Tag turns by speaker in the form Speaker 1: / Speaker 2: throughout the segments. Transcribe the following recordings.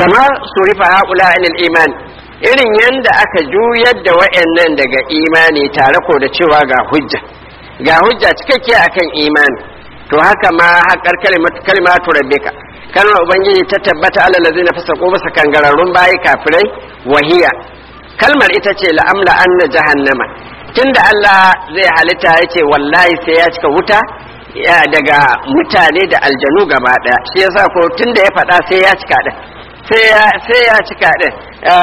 Speaker 1: kamar surifa haula anil iman irin yanda aka juyar da wayannan daga imani tare ko da cewa ga hujja ga hujja cikakke akan imani to haka ma haƙar kalimatu rabbika kalmar ubangiji ta tabbata alal ladzina fasaqu basa kangararrun bayi kafirai wahiya kalmar ita ce la'amla anna jahannama tunda Allah zai halitta yace wallahi sai ya cika wuta daga mutane da aljanu gaba daya shi yasa ko tunda ya faɗa sai ya cika din sai ya cika din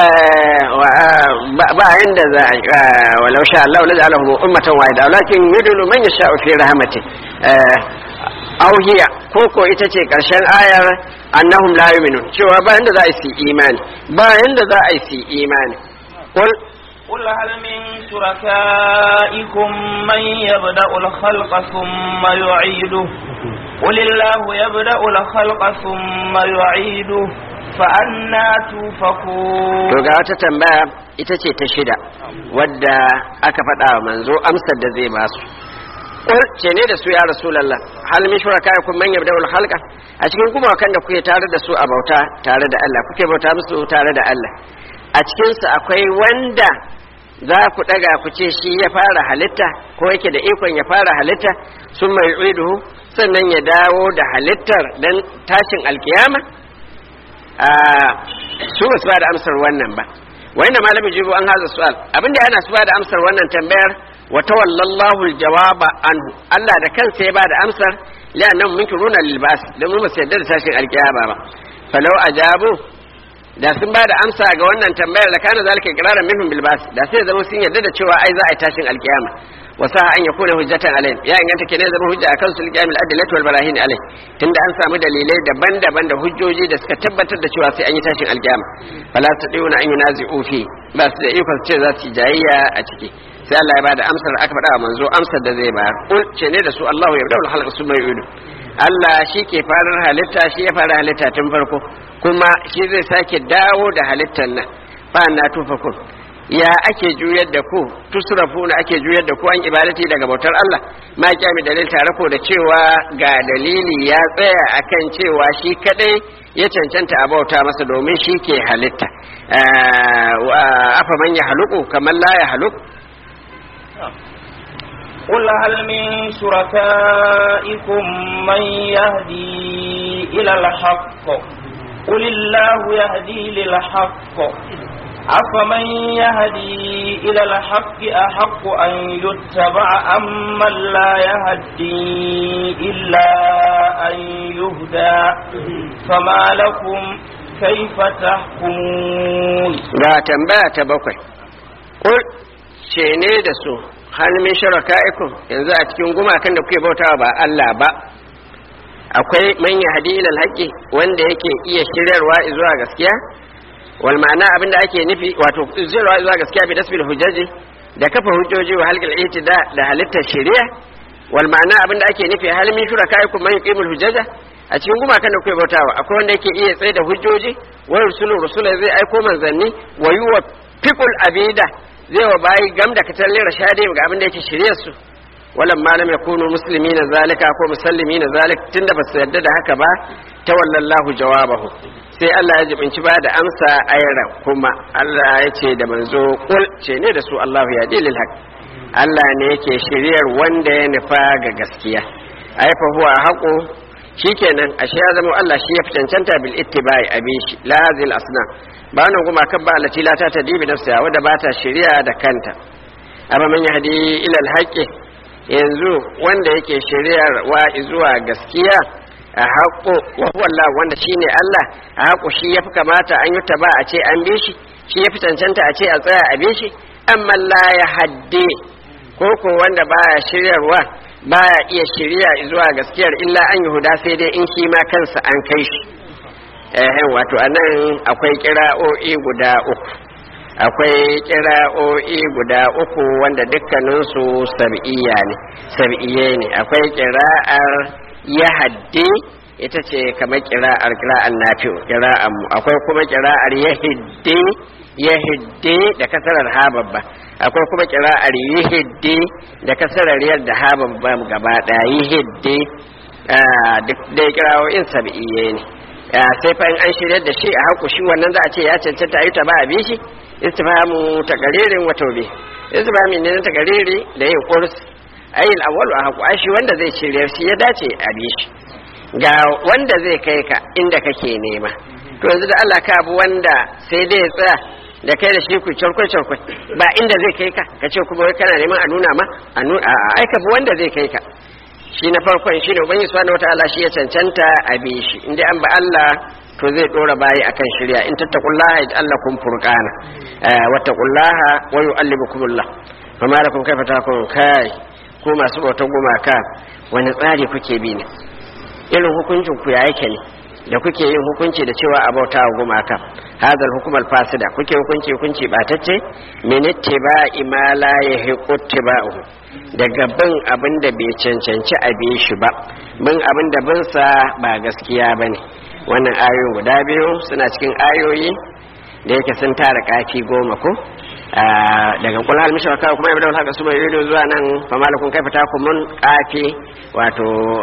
Speaker 1: ba inda za a walau sha Allah la ja'alahu ummatan wahida walakin yudlu man yasha'u fi rahmati auhiya ko ko ita ce karshen ayar annahum la yu'minun cewa ba inda za a yi imani ba inda za a yi imani qul
Speaker 2: قل هل من شركائكم من يبدأ الخلق ثم يعيده قل الله يبدأ الخلق ثم يعيده فأنا توفكون
Speaker 1: to ga wata tambaya ita ce ta shida wadda aka faɗa wa manzo amsar da zai ba su Qul ce ne da su ya rasulullah hal min shurakaikum man yabda'ul khalqa a cikin kuma kan da kuke tare da su a bauta tare da Allah kuke bauta musu tare da Allah a cikin su akwai wanda za ku daga ku ce shi ya fara halitta ko yake da ikon ya fara halitta sun mai iduhu sannan ya dawo da halittar dan tashin alkiyama su ba su ba da amsar wannan ba wanda malamin jibo an haza su'al abinda yana su ba da amsar wannan tambayar wa tawallallahu aljawaba anhu Allah da kansa ya ba da amsar la'annahum munkiruna lil ba'th dan mu ba su yarda da tashin alkiyama ba falau ajabu da sun ba da amsa ga wannan tambayar da kana zalika iqraran minhum bil bas da sai zama sun yarda da cewa ai za a yi tashin alkiyama wa sa an yakuna hujjatan alai ya inganta kenan zama hujja akan su alqiyamil adillati wal barahin alai tunda an samu dalilai daban-daban da hujjoji da suka tabbatar da cewa sai an yi tashin alkiyama fala tadiuna an yunazi'u fi ba su da ikon ce za su yi jayayya a ciki sai Allah ya bada amsar aka faɗa wa manzo amsar da zai bayar kul ce ne da su Allahu yabda'ul khalqa summa yu'idu Allah shi ke farar halitta shi ya fara halitta tun farko kuma shi zai sake dawo da halittar nan fa na tufakun ya ake juyar da ku tusrafu na ake juyar da ku an ibadati daga bautar Allah ma kyami dalil tare ko da cewa ga dalili ya tsaya akan cewa shi kadai ya cancanta a bauta masa domin shi ke halitta afa man ya haluku kamar la ya haluku
Speaker 2: قل هل من شركائكم من يهدي إلى الحق قل الله يهدي للحق أفمن يهدي إلى الحق أحق أن يتبع أم من لا يهدي إلا أن يهدى فما لكم كيف تحكمون
Speaker 1: لا تنبأ تبقى قل شيني دسو hal min sharaka'ikum yanzu a cikin gumakan da kuke bautawa ba Allah ba akwai man yahdi ila alhaqi wanda yake iya shiryarwa zuwa gaskiya wal ma'ana abinda ake nufi wato shiryarwa zuwa gaskiya bi dasbil hujjaji da kafa hujjoji wa halqal itida da halittar shari'a wal ma'ana abinda ake nufi hal min sharaka'ikum man yuqimul hujjaja a cikin gumakan da kuke bautawa akwai wanda yake iya tsaye da hujjoji wa rusulu rusula zai aiko manzanni wa yuwa fiqul abida zai wa bayi gam da katallin rashadi ga abin da yake shirye su walan malam yakunu muslimi na zalika ko musallimi na zalik tunda ba su yarda da haka ba ta wallallahu jawabahu sai Allah ya jibinci ba da amsa ayra kuma Allah ya ce da manzo kul ce ne da su Allahu ya dilil haq Allah ne yake shiryar wanda ya nufa ga gaskiya ai fa huwa haqu shikenan ashe ya zama Allah shi ya fi cancanta bil ittibai abishi lazil asna ba wannan kuma kan ba allati la ta tadibi nafsiha wadda ba ta shari'a da kanta amma man yahdi ila alhaqi yanzu wanda yake shari'ar wa zuwa gaskiya a haƙo wa huwa Allah wanda shine Allah a haƙo shi yafi kamata an yi ba a ce an bi shi shi yafi cancanta a ce a tsaya a bi shi amma la ya haddi ko ko wanda baya shiryarwa baya iya shirya zuwa gaskiyar illa an yi huda sai dai in shi ma kansa an kai shi eh wato anan akwai kira'o'i guda uku akwai kira'o'i guda uku wanda dukkaninsu sab'iyya ne sab'iyye ne akwai kira'ar yahaddi ita ce kamar kira'ar kira'ar nafi'u kira'ar mu akwai kuma kira'ar yahiddi yahiddi da kasarar ha babba akwai kuma kira'ar yahiddi da kasarar yadda ha babba gaba daya yahiddi duk dai kira'o'in sab'iyye ne sai fa in an shirya da shi a haku shi wannan za a ce ya cancanta a yi ta ba a bi shi istifhamu takaririn wa tawbi istifhami ne na takariri da yin kurs ayyul awwalu a haku shi wanda zai shirya shi ya dace a bi shi ga wanda zai kai ka inda kake nema to yanzu da Allah ka abu wanda sai dai ya tsaya da kai da shi ku charkwai charkwai ba inda zai kai ka ka ce kuma kana neman a nuna ma a nuna a aika bu wanda zai kai ka shi na farkon shi ne ubangi subhanahu wataala shi ya cancanta a bi shi inda an ba Allah to zai dora bayi akan shirya in tattaqullaha yaj'alakum furqana wattaqullaha wa yu'allimukumullah fama lakum kaifa takun kai ko masu bautar gumaka wani tsari kuke bi ne irin hukuncin ku ya yake ne da kuke yin hukunci da cewa a bauta wa gumaka hadal hukumar fasida kuke hukunci hukunci batacce min ittiba'i ma la yahiqu ittiba'uhu daga bin abin da bai cancanci a bi shi ba bin abin da bin sa ba gaskiya bane wannan ayoyin guda biyu suna cikin ayoyi da yake sun tara kafi goma ko daga kula hal mishawaka kuma ibada haka su bai zuwa nan fa malakun kaifa takumun kafi wato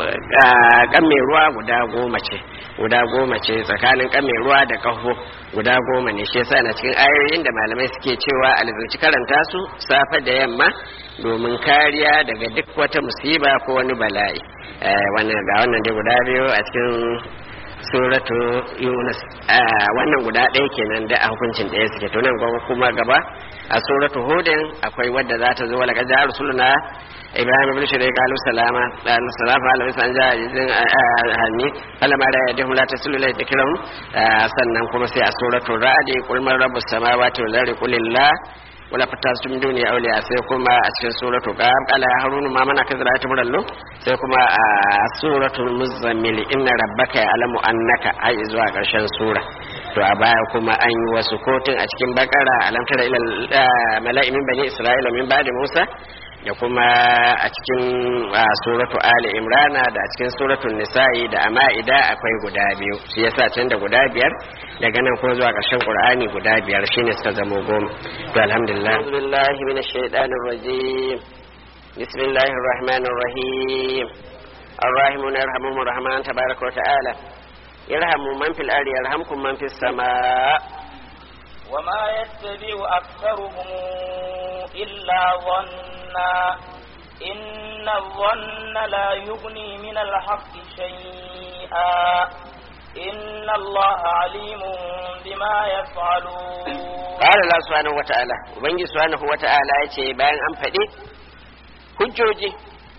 Speaker 1: kan mai ruwa guda goma ce guda goma ce tsakanin kan mai ruwa da kaho guda goma ne shi yasa na cikin ayoyin da malamai suke cewa alzanci karanta su safe da yamma domin kariya daga duk wata musiba ko wani bala'i wannan ga wannan dai guda biyu a cikin suratu yunus wannan guda ɗaya kenan da a hukuncin ɗaya suke to nan kuma gaba a suratu hudin akwai wadda za ta zo wala kaja rusuluna ibrahim ibn shirai qalu salama qalu salama ala san ja jin hanni alama da yadhum la tasulu la dhikrum sannan kuma sai a suratu ra'd qul man rabbus samawati wal ardi qul lillah wala fatastum duni awliya sai kuma a cikin suratu qaf qala ya harunu ma mana kazra ta murallo sai kuma a suratul muzammil inna rabbaka ya'lamu annaka ai zuwa karshen sura to a baya kuma an yi wasu kotun a cikin bakara alam tara ila mala'imin bani isra'ila min ba'di musa da kuma a cikin suratu ali imrana da a cikin suratul nisa'i da ama'ida akwai guda biyu shi yasa can da guda biyar daga nan kuma zuwa ƙarshen qur'ani guda biyar shine suka zamo goma to alhamdulillah billahi minash shaitanir rajim bismillahir rahmanir rahim الراحمون يرحمهم الرحمن تبارك وتعالى يرحم من في الأرض يرحمكم من في السماء
Speaker 2: وما يتبع أكثرهم إلا ظنا إن الظن لا يغني من الحق شيئا إن الله عليم بما يفعلون
Speaker 1: قال الله سبحانه وتعالى وبنجي سبحانه وتعالى يتي بيان أم فدي hujjoji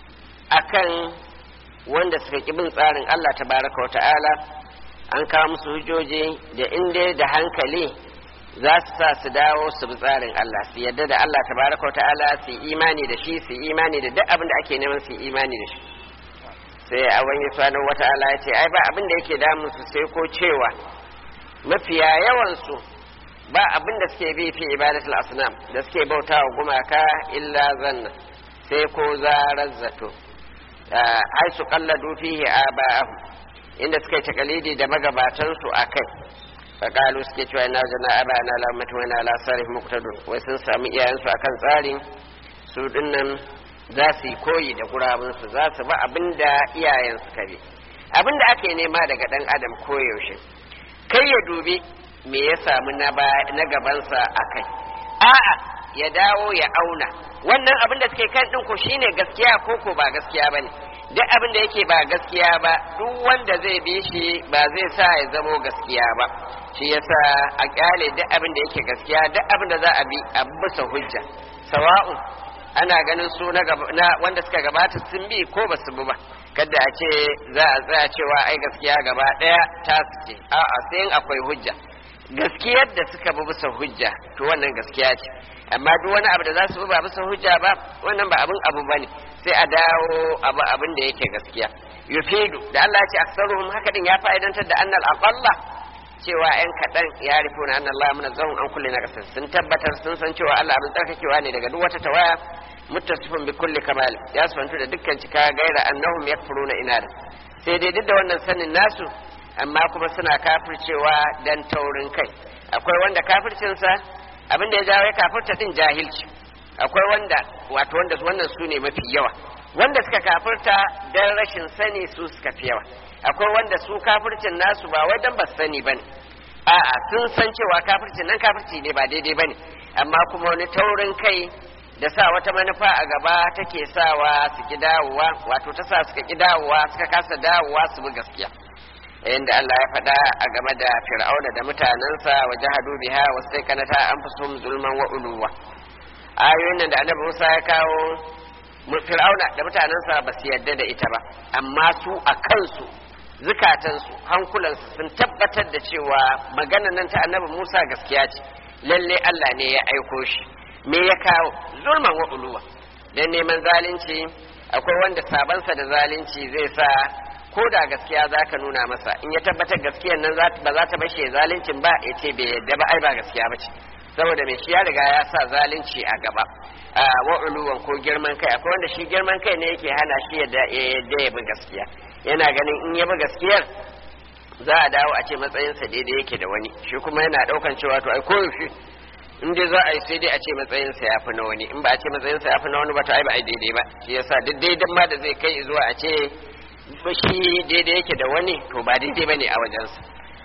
Speaker 1: akan wanda suka ƙi bin tsarin Allah tabaraka wa ta'ala an kawo musu hujjoji da inda da hankali za su sa su dawo su bi tsarin Allah su yadda da Allah tabaraka wa ta'ala su imani da shi su imani da duk abin da ake neman su imani da shi sai a wani subhanahu wa ta'ala ya ce ai ba abin da yake damun su sai ko cewa mafiya yawan su ba abin da suke bi fi ibadatul asnam da suke bautawa gumaka illa zanna sai ko zarar zato ai su kalladu fihi aba'ahu inda suka yi takalidi da magabatansu a kai faƙalu suke cewa ina jana aba na lamatu wani ala sarif muktadun wai sun sami iyayensu akan tsarin su dinnan za su yi koyi da gurabinsu za su ba abin da iyayen suka bi abin da ake nema daga ɗan adam koyaushe kai ya dubi me ya samu na gabansa a kai a'a ya dawo ya auna wannan abin da suke kan ɗin ko shine gaskiya ko ko ba gaskiya ba ne duk abin da yake ba gaskiya ba duk wanda zai bi shi ba zai sa ya zamo gaskiya ba shi yasa a kyale duk abin da yake gaskiya duk abin da za a bi a bisa hujja sawa'un ana ganin su na, wanda suka gabata sun bi ko ba su bi ba kada a ce za a tsaya cewa ai gaskiya gaba daya ta su ce a'a sai akwai hujja gaskiyar da suka bi bisa hujja to wannan gaskiya ce amma duk wani abu da za su bi ba bisa hujja ba wannan ba abin abu bane sai a dawo abu abin da yake gaskiya yufidu da Allah ya ce aksaruhum haka din ya fa'idantar da annal aqalla cewa yan kaɗan ya rufu na annan Allah muna zaun an kulle na ƙasar sun tabbatar sun san cewa Allah abin tsarkakewa ne daga duk wata tawaya muttasifin bi kulli kamal ya sufantu da dukkan cika gaira annahum yakfuruna inada sai dai duk da wannan sanin nasu amma kuma suna kafircewa dan taurin kai akwai wanda kafircinsa abin da ya jawo ya kafirta din jahilci akwai wanda wato wanda wannan su ne mafi yawa wanda suka kafirta dan rashin sani su suka fi yawa akwai wanda su kafircin nasu ba wai dan ba sani bane a'a sun san cewa kafircin nan kafirci ne ba daidai bane amma kuma wani taurin kai da sa wata manufa a gaba take sawa su ki dawowa wato ta sa suka ki dawowa suka kasa dawowa su bi gaskiya inda Allah ya faɗa a game da fir'auna da mutanensa wa jahadu biha wa sai kanata an fi zulman wa uluwa ayoyin nan da annabi Musa ya kawo fir'auna da mutanensa ba su yarda da ita ba amma su a kansu zukatansu hankulansu sun tabbatar da cewa maganan nan ta annabi Musa gaskiya ce lalle Allah ne ya aiko shi me ya kawo zulman wa uluwa dan neman zalunci akwai wanda sabansa da zalunci zai sa ko da gaskiya za ka nuna masa in ya tabbatar gaskiyan nan ba za ta bashe zaluncin ba ya ce bai yadda ba ai ba gaskiya ba ce saboda mai shi ya riga ya sa zalunci a gaba a wa'uluwan ko girman kai akwai wanda shi girman kai ne yake hana shi yadda ya bi gaskiya yana ganin in ya bi gaskiyar za a dawo a ce matsayinsa daidai yake da wani shi kuma yana daukan cewa to ai koyaushe in dai za a yi sai dai a ce matsayinsa ya fi na wani in ba a ce matsayinsa ya fi na wani ba to ai ba ai daidai ba shi yasa duk daidan ma da zai kai zuwa a ce shi daidai yake da wani to ba daidai bane a wajensa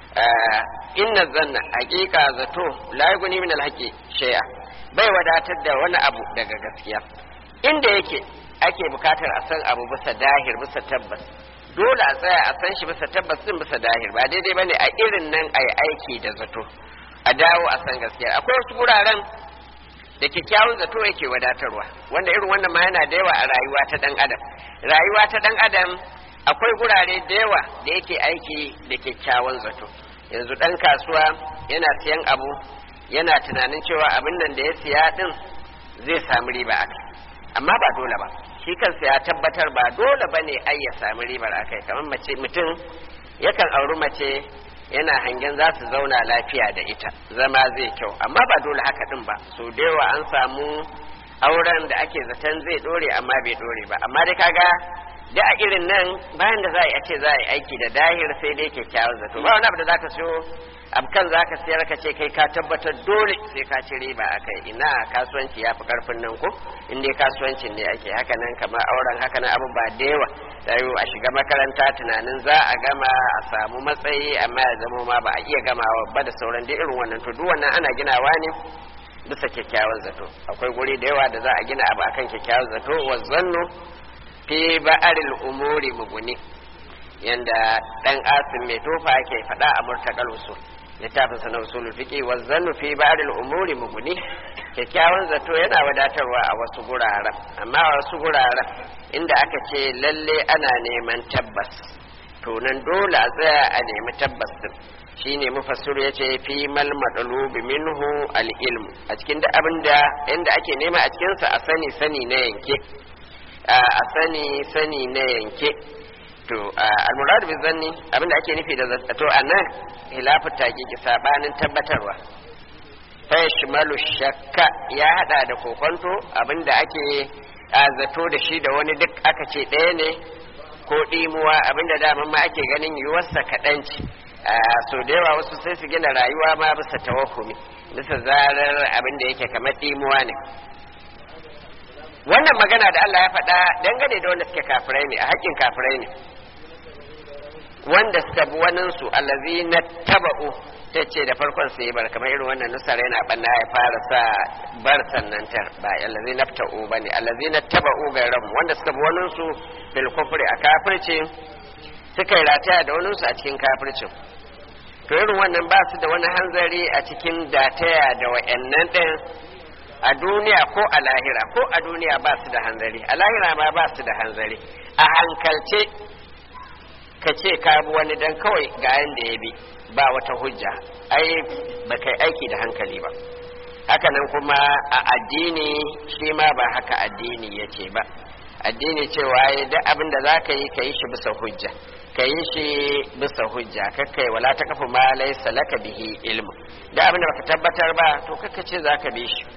Speaker 1: inna zanna haqiqa zato la yughni min alhaqi shay'a bai wadatar da wani abu daga gaskiya inda yake ake bukatar a san abu bisa dahir bisa tabbas dole a tsaya a san shi bisa tabbas din bisa dahir ba daidai bane a irin nan ai aiki da zato a dawo a san gaskiya akwai wasu guraren da kyakkyawan zato yake wadatarwa wanda irin wannan ma yana da yawa a rayuwa ta dan adam rayuwa ta dan adam akwai gurare da yawa da yake aiki da kyakkyawan zato yanzu dan kasuwa yana siyan abu yana tunanin cewa abin nan da ya siya din zai samu riba a amma ba dole ba shi kansa ya tabbatar ba dole ba ne ai ya sami ribar akai kamar mace mutum yakan auri mace yana hangen za su zauna lafiya da ita zama zai kyau amma ba dole haka din ba so da yawa an samu auren da ake zaton zai dore amma bai dore ba amma dai kaga da a irin nan bayan da za a yi a ce za a yi aiki da dahir sai dai kyakkyawan zato ba wani abu da za ka siyo abkan za ka siyar ka ce kai ka tabbatar dole sai ka ci riba a kai ina kasuwanci ya fi karfin nan ko in dai kasuwancin ne ake haka nan kamar auren haka nan abin ba da yawa tayo a shiga makaranta tunanin za a gama a samu matsayi amma ya zama ma ba a iya gamawa ba da sauran dai irin wannan to duk wannan ana ginawa ne bisa kyakkyawan zato akwai guri da yawa da za a gina abu akan kyakkyawan zato wa zannu fi ba'aril umuri muguni yanda dan asim mai tofa yake faɗa a murtakal usul littafin sa na usul fiqi wa zannu fi ba'aril umuri muguni kyakkyawan zato yana wadatarwa a wasu guraren amma a wasu guraren inda aka ce lalle ana neman tabbas to nan dole a tsaya a nemi tabbas din shine mufassir yace fi mal madlubi minhu al ilm a cikin da abinda inda ake nema a cikin sa a sani sani na yanke a sani sani na yanke to al-murad bi zanni abinda ake nufi da zato anan hilafu taqiqi sabanin tabbatarwa fa yashmalu shakka ya hada da kokonto abinda ake zato da shi da wani duk aka ce ɗaya ne ko ɗimuwa abinda daman ma ake ganin yiwuwarsa kaɗanci so da yawa wasu sai su gina rayuwa ma bisa tawahumi bisa zarar abinda yake kamar ɗimuwa ne wannan magana da Allah ya faɗa dangane da wanda suke kafirai ne a haƙƙin kafirai ne wanda suka bi waninsu allazi na taba'u ta ce da farkon sai bar kamar irin wannan nusar yana banna ya fara sa bar sannan tar ba allazi na ta'u bane allazi na taba'u ga rabu wanda suka bi waninsu bil kufri a kafirci suka yi rataya da waninsu a cikin kafircin to irin wannan ba su da wani hanzari a cikin dataya da wa'annan ɗin a duniya ko a lahira ko a duniya ba su da hanzari a lahira ma ba su da hanzari a hankalce ka ce ka bi wani dan kawai ga yanda ya bi ba wata hujja ai ba kai aiki da hankali ba hakanan kuma a addini shi ma ba haka addini ya ce ba addini cewa ya da abin da za ka yi ka yi shi bisa hujja ka yi shi bisa hujja kakkai wala ta kafa ma laisa laka bihi ilmu da abin da baka tabbatar ba to kakka ce za ka bi shi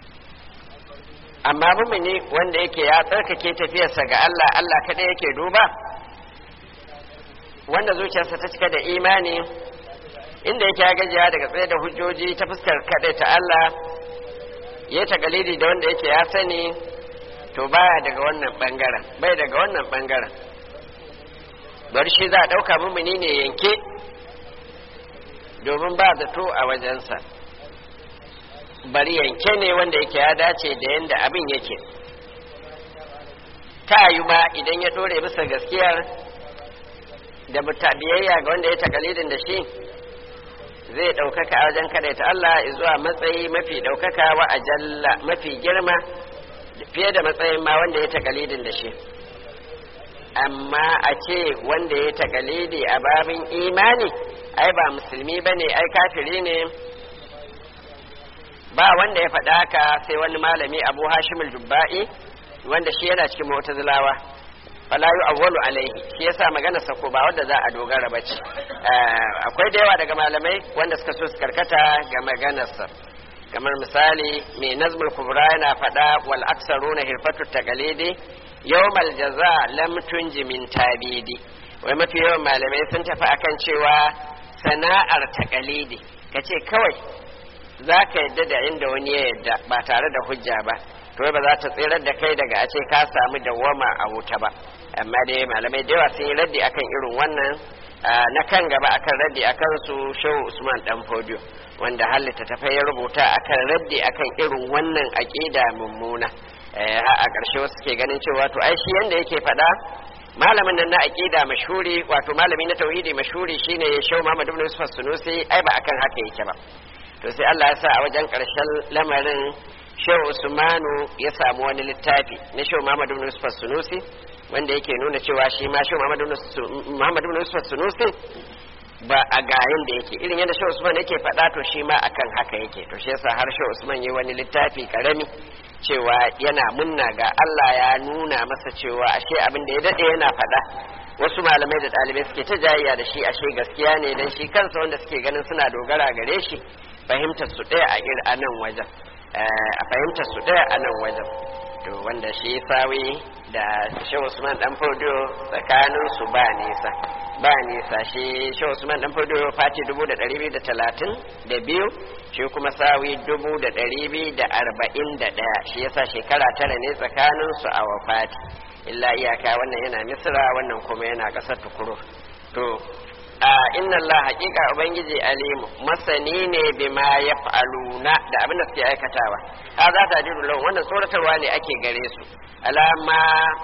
Speaker 1: amma mumini wanda yake ya tsarkake tafiyarsa ga Allah Allah kaɗai yake duba wanda zuciyarsa ta cika da imani inda yake ya gajiya daga tsaye da hujjoji ta fuskar kaɗai ta Allah ya ta galidi da wanda yake ya sani to baya daga wannan ɓangaren bai daga wannan ɓangaren bari shi za a ɗauka mumini ne yanke domin ba zato a wajensa bari yanke ne wanda yake ya dace da yadda abin yake ta yi ma idan ya ɗore bisa gaskiyar da biyayya ga wanda ya takalidin da shi zai ɗaukaka a wajen ta Allah zuwa matsayi mafi ɗaukaka wa ajalla mafi girma fiye da matsayin ma wanda ya takalidin da shi amma a ce wanda ya takalidi a babin imani ai ba musulmi ba ne ai kafiri ne ba wanda ya faɗa haka sai wani malami abu hashimul jubba'i wanda shi yana cikin mu'tazilawa fala yu awwalu alaihi shi yasa magana sako ba wanda za a dogara ba ce akwai da yawa daga malamai wanda suka so su karkata ga maganarsa kamar misali mai nazmul kubra yana faɗa wal aksaruna hirfatu taqalidi yawmal jaza lam tunji min tabidi wai mafi yawan malamai sun tafi akan cewa sana'ar taqalidi kace kawai za ka yadda da inda wani ya yadda ba tare da hujja ba to ba za ta tsirar da kai daga a ce ka samu dawwama a wuta ba amma dai malamai da yawa sun yi raddi akan irin wannan na kan gaba akan raddi akan su shehu usman dan fodiyo wanda hallita ta ya rubuta akan raddi akan irin wannan aqida mummuna a ƙarshe wasu ke ganin cewa to ai shi yanda yake faɗa malamin nan na aqida mashhuri wato malami na tauhidi mashhuri shine shehu Muhammad ibn Yusuf Sunusi ai ba akan haka yake ba to sai Allah ya sa a wajen ƙarshen lamarin shehu Usmanu ya samu wani littafi na shehu Muhammad ibn Yusuf Sunusi wanda yake nuna cewa shi ma shehu Muhammad ibn Yusuf Sunusi ba a gayin da yake irin yadda shehu Usman yake faɗa to shi ma akan haka yake to shi yasa har shehu Usman yi wani littafi karami cewa yana munna ga Allah ya nuna masa cewa ashe abin da ya dade yana faɗa wasu malamai da ɗalibai suke ta jayayya da shi ashe gaskiya ne dan shi kansa wanda suke ganin suna dogara gare shi fahimtar su ɗaya a ir a nan wajen a fahimtar su ɗaya a nan wajen to wanda shi sawi da shehu usman dan fodo tsakanin su ba nisa ba nisa shi shehu usman dan fodo fati dubu da ɗari biyu da talatin da biyu shi kuma sawi dubu da ɗari biyu da arba'in da ɗaya shi yasa shekara tara ne tsakanin su a wafati illa iyaka wannan yana misira wannan kuma yana ƙasar tukuru to a inna Allah haƙiƙa ubangiji alimu masani ne bima ya fa'aluna da abin da suke aikatawa ha za ta jiru lau wannan tsoratarwa ne ake gare su alama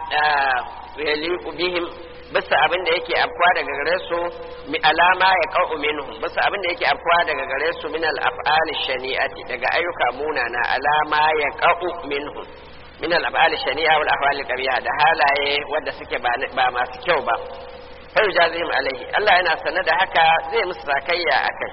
Speaker 1: yaliqu bihim bisa abin da yake afkuwa daga gare su mi alama ya qau minhum bisa abin da yake afkuwa daga gare su min al af'al shani'ati daga ayyuka munana alama ya qau minhum min al af'al shani'a wal ahwal qabiha da halaye wanda suke ba masu kyau ba sai jazihim alaihi Allah yana sanar da haka zai musu sakayya akai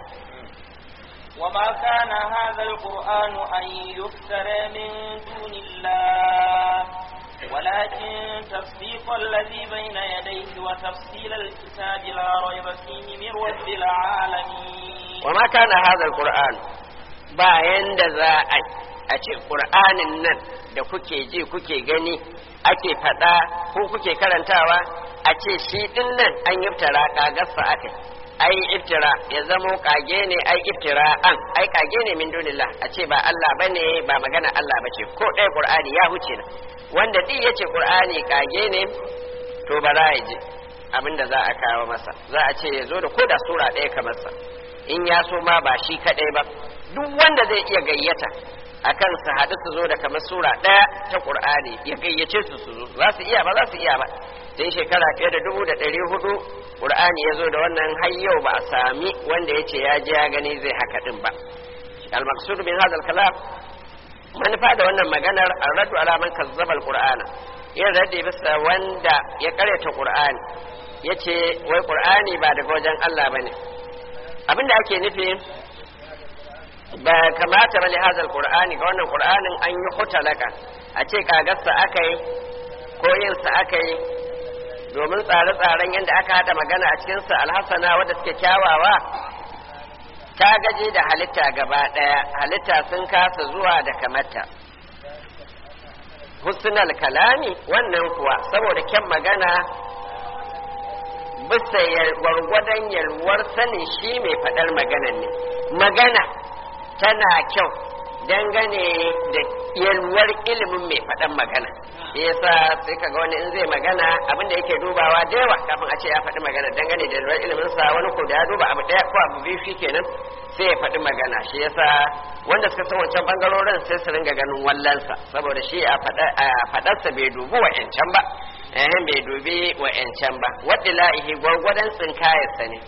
Speaker 2: وما كان هذا القرآن أن يفترى من دون الله ولكن تصديق الذي بين يديه وتفصيل الكتاب لا ريب فيه من رب العالمين
Speaker 1: وما كان هذا القرآن bayan da za a ce ƙur'anin nan da kuke ji kuke gani ake faɗa ko kuke karantawa a ce shi ɗin nan an iftira ƙagarsa aka ai iftira ya zamo kage ne ai iftira an ai kage ne min dunillah a ce ba Allah bane ba magana Allah bace ko ɗaya Qur'ani ya huce na wanda duk yace Qur'ani kage ne to ba za ya ji abinda za a kawo masa za a ce ya zo da koda sura ɗaya kamar sa in ya so ma ba shi kaɗai ba duk wanda zai iya gayyata akan su haɗu su zo da kamar sura ɗaya ta Qur'ani ya gayyace su su zo za su iya ba za su iya ba sai shekara fiye da dubu da ɗari hudu ƙur'ani ya zo da wannan har yau ba a sami wanda ya ce ya je ya gani zai haka ɗin ba al-maqsud min hadha al-kalam manufa da wannan maganar ar-raddu ala man kazzaba al-qur'ana yin raddi bisa wanda ya karyata qur'ani yace wai qur'ani ba daga wajen Allah bane abinda ake nufi ba kamata bane hadha al-qur'ani ga wannan qur'anin an yi hutalaka a ce kagarsa akai ko yinsa akai domin tsare-tsaren yadda aka haɗa magana a cikinsa alhassana wadda suke kyawawa ta gaje da halitta gaba ɗaya halitta sun kasa zuwa da kamata husnal kalami wannan kuwa saboda kyan magana bisa gwargwadon yalwar sanin shi mai faɗar maganan ne magana tana kyau dangane da yalwar ilimin mai faɗan magana shi yasa sai kaga wani in zai magana abin da yake dubawa da yawa kafin a ce ya faɗi magana dangane da lura ilimin sa wani ko da ya duba abu ɗaya ko abu biyu shikenan sai ya faɗi magana shi yasa wanda suka san wancan bangarorin sai su ringa ganin wallansa saboda shi a faɗarsa bai dubi wa'yancan ba eh bai dubi wa'yancan ba wadda la'ihi gwargwadon tsinkayarsa ne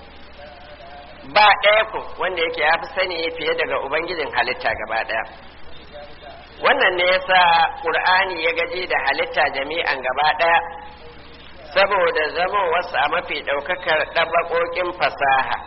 Speaker 1: ba ɗaya ko wanda yake ya fi sani fiye daga ubangijin halitta gaba ɗaya wannan ne yasa ƙur'ani ya gaji da halitta jami'an gaba ɗaya saboda zama wasu a mafi ɗaukakar ɗabaƙoƙin fasaha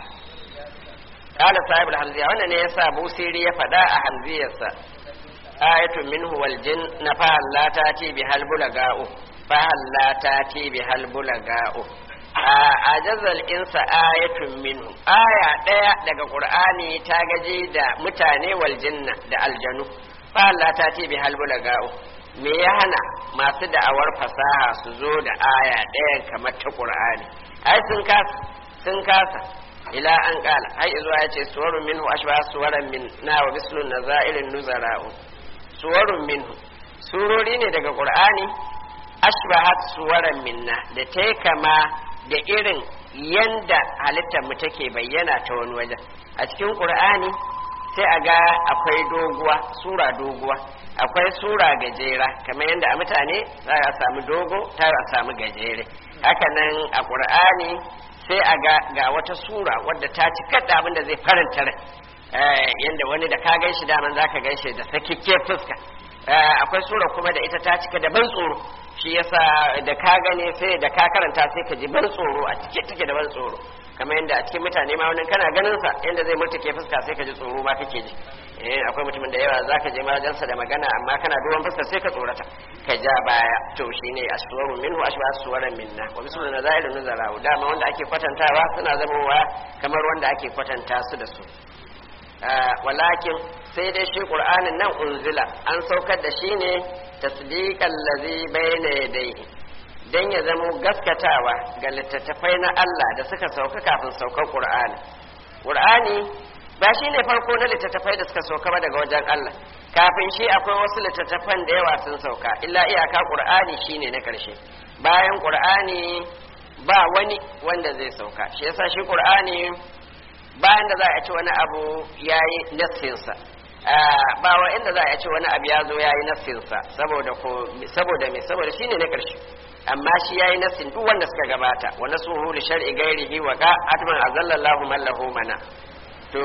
Speaker 1: ƙala sahibul hamziya wannan ne yasa busiri ya faɗa a hamziyarsa ayatun minhu wal jin na fahalla ta ce bi halbula ga'u fahalla ta ce bi halbula ga'u a jazal insa ayatun minhu aya ɗaya daga ƙur'ani ta gaji da mutane wal jinna da aljanu Allah ta ce bi halbula ga'u me ya hana masu da'awar fasaha su zo da aya ɗayan kamar ta Qur'ani ai sun kasa sun kasa ila an kala ai zuwa ya ce suwarun minhu ashba suwaran min na wa bislun nazairin nuzara'u suwarun minhu surori ne daga Qur'ani ashbahat suwaran minna da ta kama da irin yanda halittar mu take bayyana ta wani wajen a cikin Qur'ani sai a ga akwai doguwa sura doguwa akwai sura gajera kamar yadda a mutane za a samu dogo ta a samu gajere hakanan a ƙur'ani sai a ga ga wata sura wadda ta ci kada abin da zai faranta rai yadda wani da ka gan shi daman za ka gan shi da sakikke fuska akwai sura kuma da ita ta cika da ban tsoro shi yasa da ka gane sai da ka karanta sai ka ji ban tsoro a cike take da ban tsoro kamar yadda a cikin mutane ma wani kana ganin sa yadda zai murtuke fuska sai ka ji tsoro ma kake ji eh akwai mutumin da yawa zaka je majansa da magana amma kana duban fuska sai ka tsorata ka ja baya to shine aswaru minhu ashwa suwaran minna wa bisu na zailun nazara dama wanda ake kwatantawa suna zamowa kamar wanda ake kwatanta su da su walakin sai dai shi qur'anin nan unzila an saukar da shi ne tasdiqan ladhi bayna yadayhi dan ya zamo gaskatawa ga littattafai na Allah da suka sauka kafin saukar qur'ani qur'ani ba shi ne farko na littattafai da suka sauka ba daga wajen Allah kafin shi akwai wasu littattafan da yawa sun sauka illa iyaka qur'ani shine na karshe bayan qur'ani ba wani wanda zai sauka shi yasa shi qur'ani bayan da za a ci wani abu ya yi nassinsa ba wa inda za a ci wani abu ya zo ya yi nassinsa saboda ko saboda me saboda shine na ƙarshe amma shi ya yi nassin duk wanda suka gabata wa nasuhu li shar'i ghairihi wa ka atman azallallahu man lahu mana to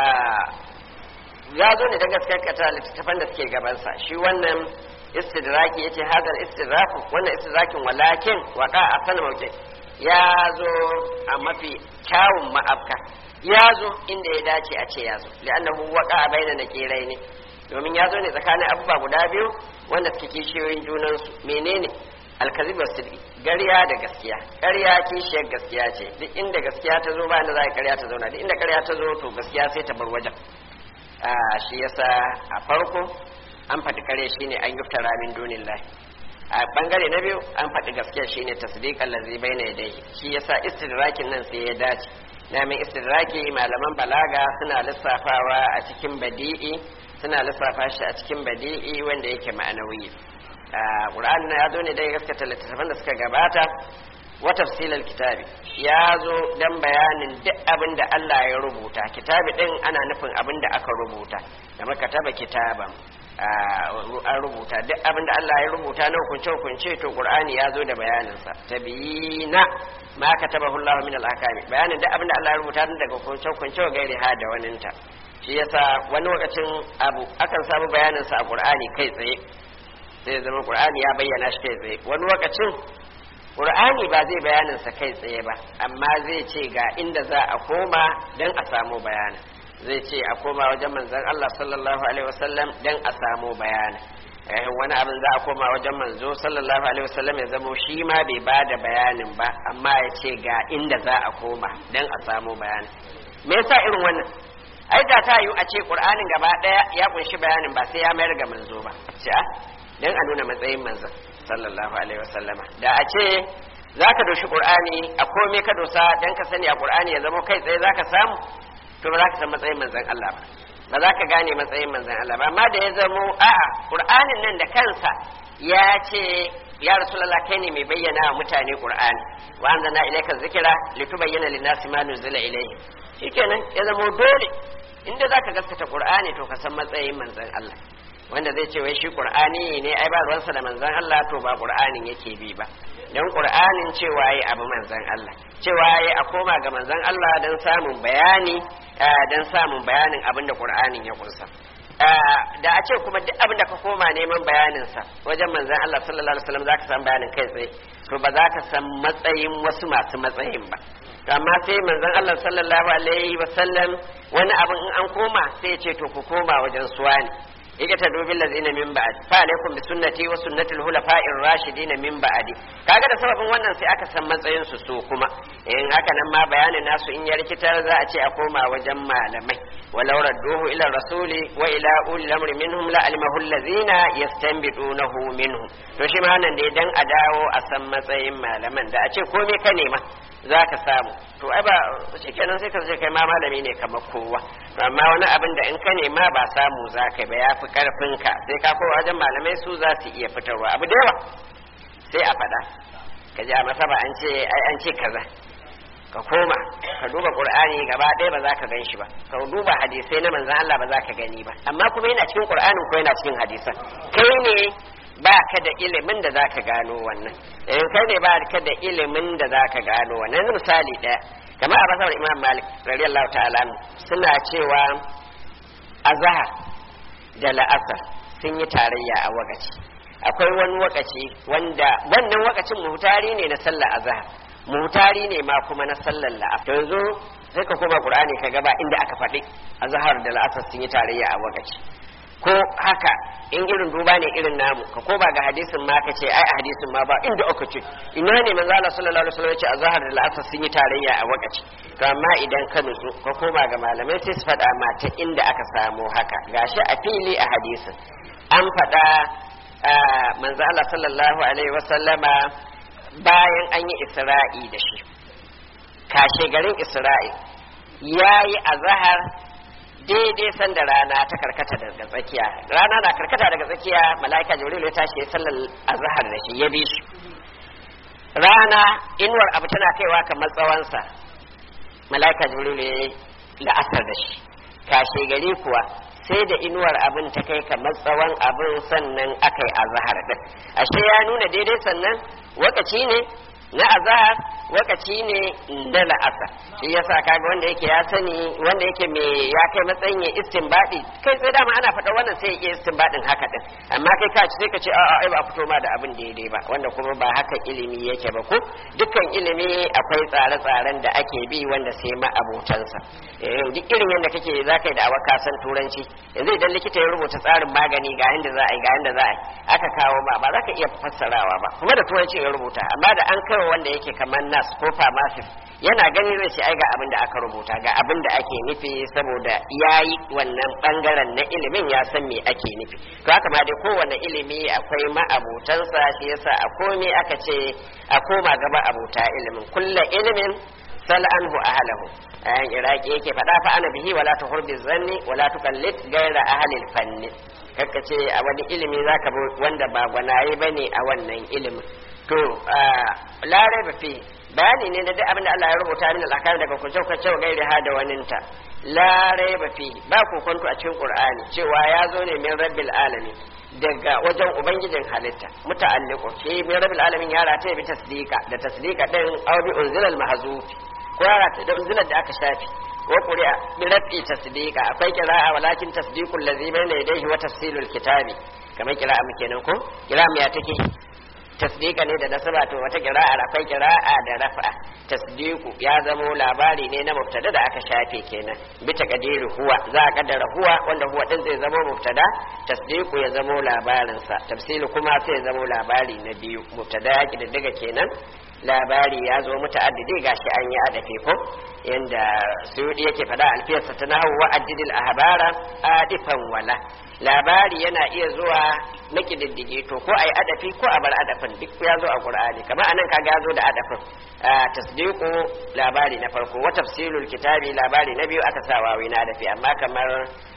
Speaker 1: ya zo ne da gaskata littattafan da suke gabansa shi wannan istidraki yace hadal istidraku wannan istidrakin walakin wa ka asana mauke ya zo a mafi kyawun ma'afka ya zo inda ya dace a ce ya zo li'annahu waqa baina nakirai ne domin ya zo ne tsakanin abubuwa guda biyu wanda suke kishiyoyin junansu menene alkazib wasidi ƙarya da gaskiya ƙarya kishiyar gaskiya ce duk inda gaskiya ta zo ba inda za a ƙarya ta zauna duk inda ƙarya ta zo to gaskiya sai ta bar wajen shi yasa a farko an faɗi ƙarya shine an yuftara min dunillahi a bangare na biyu an faɗi gaskiya shine tasdiqan lazi baina yadayhi shi yasa istidrakin nan sai ya dace namin istidraki malaman balaga suna lissafawa a cikin badi'i suna lissafa shi a cikin badi'i wanda yake ma'anawi Qur'an ya zo ne dai gaskata littattafan da suka gabata wa tafsilal kitabi ya zo dan bayanin duk abin da Allah ya rubuta kitabi din ana nufin abin da aka rubuta kamar kataba kitaban an rubuta duk abin da Allah ya rubuta na hukunce hukunce to Qur'ani ya zo da bayaninsa tabiyina ma katabahu Allah min al-ahkami bayanin duk abin da Allah ya rubuta daga hukunce hukunce wa gairi ha da waninta shi yasa wani lokacin abu akan samu bayaninsa a Qur'ani kai tsaye sai ya zama Qur'ani ya bayyana shi kai tsaye wani lokacin Qur'ani ba zai bayaninsa kai tsaye ba amma zai ce ga inda za a koma dan a samu bayanin zai ce a koma wajen manzon Allah sallallahu alaihi wasallam dan a samu bayani eh wani abin za a koma wajen manzo sallallahu alaihi wasallam ya zamo shi ma bai ba da bayanin ba amma ya ce ga inda za a koma dan a samu bayani me yasa irin wannan ai da ta yi a ce qur'anin gaba daya ya kunshi bayanin ba sai ya mayar ga manzo ba ce a dan a nuna matsayin manzon sallallahu alaihi wasallama da a ce zaka doshi qur'ani a komai ka dosa dan ka sani a qur'ani ya zama kai tsaye zaka samu to ba za ka san matsayin manzon Allah ba ba za ka gane matsayin manzon Allah ba amma da ya zamo a'a Qur'anin nan da kansa ya ce ya Rasulullah kai ne mai bayyana wa mutane Qur'ani wa anzalna ilayka dhikra litubayyana lin-nasi ma nuzila ilayhi shikenan ya zamo dole inda zaka gaskata Qur'ani to ka san matsayin manzon Allah wanda zai ce wai shi Qur'ani ne ai ba ruwansa da manzon Allah to ba Qur'anin yake bi ba dan Qur'anin cewa yi abu manzon Allah cewa yi a koma ga manzon Allah dan samun bayani dan samun bayanin abin da Qur'anin ya kunsa da a ce kuma duk abin da ka koma neman bayanin sa wajen manzon Allah sallallahu alaihi wasallam zaka san bayanin kai tsaye to ba za ka san matsayin wasu masu matsayin ba amma sai manzon Allah sallallahu alaihi wasallam wani abin in an koma sai ya ce to ku koma wajen suwa ne yake ta dubi lazina min ba'd fa alaikum bi sunnati wa sunnati al-hulafa'ir rashidin min ba'di kaga da sababin wannan sai aka san matsayin su su kuma in haka nan ma bayanin nasu in ya rikitar za a ce a koma wajen malamai walau radduhu ila rasuli wa ila ulil amri minhum la alimahu allazina yastanbidunahu minhum to shi ma nan dai dan a dawo a san matsayin malaman da a ce komai ka nema za ka samu to ai ba shi kenan sai ka ce kai ma malami ne kamar kowa to amma wani abin da in ka nema ba samu za ka ba ya fi karfin ka sai ka kowa wajen malamai su za su iya fitarwa abu da yawa sai a faɗa ka ji a masaba an ce ai an ce kaza ka koma ka duba qur'ani gaba ɗaya ba za ka gan shi ba ka duba hadisai na manzon Allah ba za ka gani ba amma kuma yana cikin qur'anin ko yana cikin hadisan kai ne ba ka da ilimin da za ka gano wannan in kai ne ba ka da ilimin da za ka gano wannan misali ɗaya kamar a basar imam malik radiyallahu ta'ala suna cewa azhar da la'asar sun yi tarayya a wakaci akwai wani wakaci wanda wannan wakacin muhtari ne na sallar azhar muhtari ne ma kuma na sallar la'asar yanzu sai ka koma qur'ani ka gaba inda aka faɗi azhar da la'asar sun yi tarayya a wakaci ko haka in irin duba ne irin namu ka ko ba ga hadisin ma ka ce ai a hadisin ma ba inda aka ce ina ne manzo Allah sallallahu alaihi wasallam ya ce azhar da al'asr sun yi tarayya a wakaci to amma idan ka nutsu ka koma ga malamai sai su faɗa ma ta inda aka samu haka gashi a fili a hadisin an faɗa manzo Allah sallallahu alaihi wasallama bayan an yi isra'i da shi kashe garin isra'i yayi azhar daidai sanda rana ta karkata daga tsakiya rana na karkata daga tsakiya mala'ika jibril ya tashi ya sallar azhar da shi ya bi shi rana inuwar abu tana kaiwa kamar tsawonsa mala'ika jibril ya la'asar da shi kashe gari kuwa sai da inuwar abin ta kai kamar tsawon abin sannan aka yi azhar din ashe ya nuna daidai sannan wakaci ne na azhar wakaci ne na la'asar shi yasa kaga wanda yake ya sani wanda yake me ya kai matsayin ya istinbadi kai sai dama ana faɗa wannan sai ya istinbadin haka din amma kai ka sai ka ce a'a ai ba fito ma da abin daidai ba wanda kuma ba haka ilimi yake ba ko dukkan ilimi akwai tsare-tsaren da ake bi wanda sai ma abotansa duk irin yadda kake za ka yi da awaka san turanci yanzu idan likita ya rubuta tsarin magani ga yanda za a yi ga yanda za a yi aka kawo ma ba za ka iya fassarawa ba kuma da turanci ya rubuta amma da an kai wanda yake kamar nas ko pharmacist yana gani zai ce ai ga abin da aka rubuta ga abin da ake nufi saboda yayi wannan bangaren na ilimin ya san me ake nufi to haka ma dai kowane ilimi akwai ma'abutansa shi yasa a komai aka ce a koma gaba abuta ilimin kulla ilimin sal anhu ahlahu ayan iraki yake faɗa fa ana bihi wala tuhur zanni wala tuqallid gaira ahlil fanni kakka ce a wani ilimi zaka bi wanda ba gwanaye bane a wannan ilimin to larai ba fi bayani ne da duk abin da Allah ya rubuta min al'akari daga kunce kunce gairi ha da waninta larai ba fi ba kokonto a cikin qur'ani cewa ya zo ne min rabbil alamin daga wajen ubangijin halitta muta'alliqu shi min rabbil alamin ya rata bi tasdiqa da tasdiqa din aw bi unzilal mahzufi ko ya rata da unzilar da aka shafi wa quri'a bi rafi tasdiqa akwai qira'a walakin tasdiqul ladzi bayna yadayhi wa tafsilul kitabi kamar qira'a muke nan ko qira'a ya take tasdika ne da nasaba to wata kira'ar akwai kira'a da rafa tasdiku ya zamo labari ne na mubtada da aka shafe kenan bi taqdiri huwa za a kaddara huwa wanda huwa din zai zamo mubtada tasdiku ya zamo labarin sa tafsilu kuma sai ya zamo labari na biyu mubtada ya kididdiga kenan labari ya zo muta'addidi gashi an yi adafi ko yanda suyudi yake fada alfiyarsa ta nahu wa addidil ahbara adifan wala labari yana iya zuwa na kididdige to ko ai adafi ko a bar adafin duk ya zo a qur'ani kamar anan kaga ya zo da adafin tasdiqu labari na farko wa tafsilul kitabi labari na biyu aka sa wawi na adafi amma kamar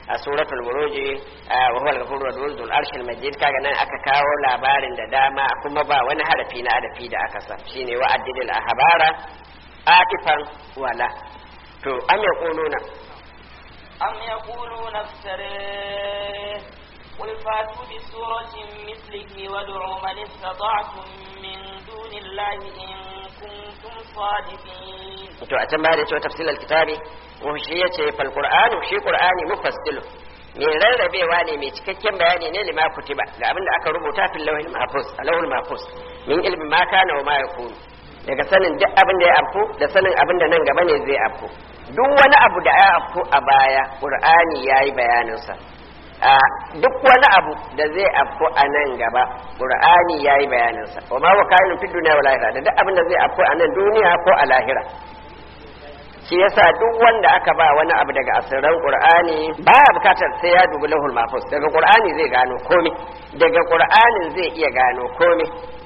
Speaker 1: a suratul buruj wa huwa al-ghafurur wadud dhul arshil majid kaga nan aka kawo labarin da dama kuma ba wani harafi na adafi da aka sa shine wa addidil ahbara atifan wala to am yaquluna
Speaker 2: أم يقولون افتريه قل فاتوا بسورة مثله وادعوا من استطعتم من دون الله إن كنتم صادقين
Speaker 1: to a can baya da cewa tafsilal kitabi wa shi yace fal qur'anu shi qur'ani mufassilu mai rarrabewa ne mai cikakken bayani ne lima kutiba ga abin da aka rubuta fil lawhil mahfuz a lawhil mahfuz min ilmi ma kana wa ma yakunu daga sanin duk abin da ya afku da sanin abin da nan gaba ne zai afku duk wani abu da ya afku a baya qur'ani yayi bayanin sa a duk wani abu da zai afku a nan gaba qur'ani yayi bayanin sa wa ma wakailun fid dunya wal akhirah da duk abin da zai afku a nan duniya ko a lahira shi yasa duk wanda aka ba wani abu daga asirran qur'ani baya bukatar sai ya dubi lahul mahfuz daga qur'ani zai gano komai daga qur'anin zai iya gano komai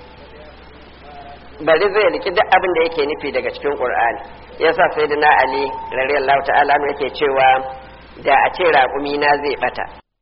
Speaker 1: bari zai riki duk abin da yake nufi daga cikin qur'ani yasa sayyidina ali radiyallahu ta'ala anhu yake cewa da a ce raƙumi na zai bata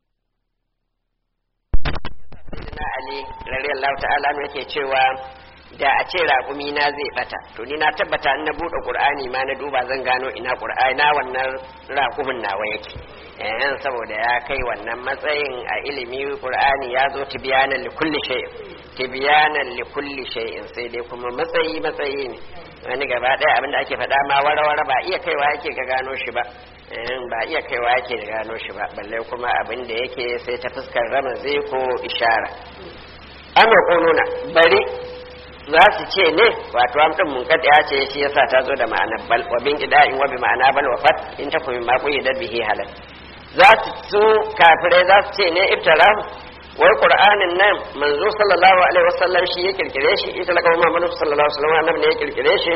Speaker 1: sayyidina ali radiyallahu ta'ala anhu yake cewa da a ce raƙumi na zai bata to ni na tabbata in na buɗe qur'ani ma na duba zan gano ina qur'ani na wannan raƙumin nawa yake eh saboda ya kai wannan matsayin a ilimi qur'ani ya zo tibyanan li kulli shay'in tibyanan li kulli shay'in sai dai kuma matsayi matsayi ne wani gaba ɗaya abinda ake faɗa ma wara-wara ba iya kaiwa yake ga gano shi ba ba iya kaiwa yake ga gano shi ba balle kuma abin da yake sai ta fuskar ramazi ko ishara amma kununa bari za su ce ne wato amdin munkadi ya ce shi yasa ta zo da ma'anar bal wa bin ida'in wa bi ma'ana bal wa fat in ta kuma ma kuyi da bihi halal za su su kafirai za su ce ne iftara wai qur'anin nan manzo sallallahu alaihi wasallam shi ya kirkire shi ita laka Muhammadu sallallahu alaihi wasallam annabi ne ya kirkire shi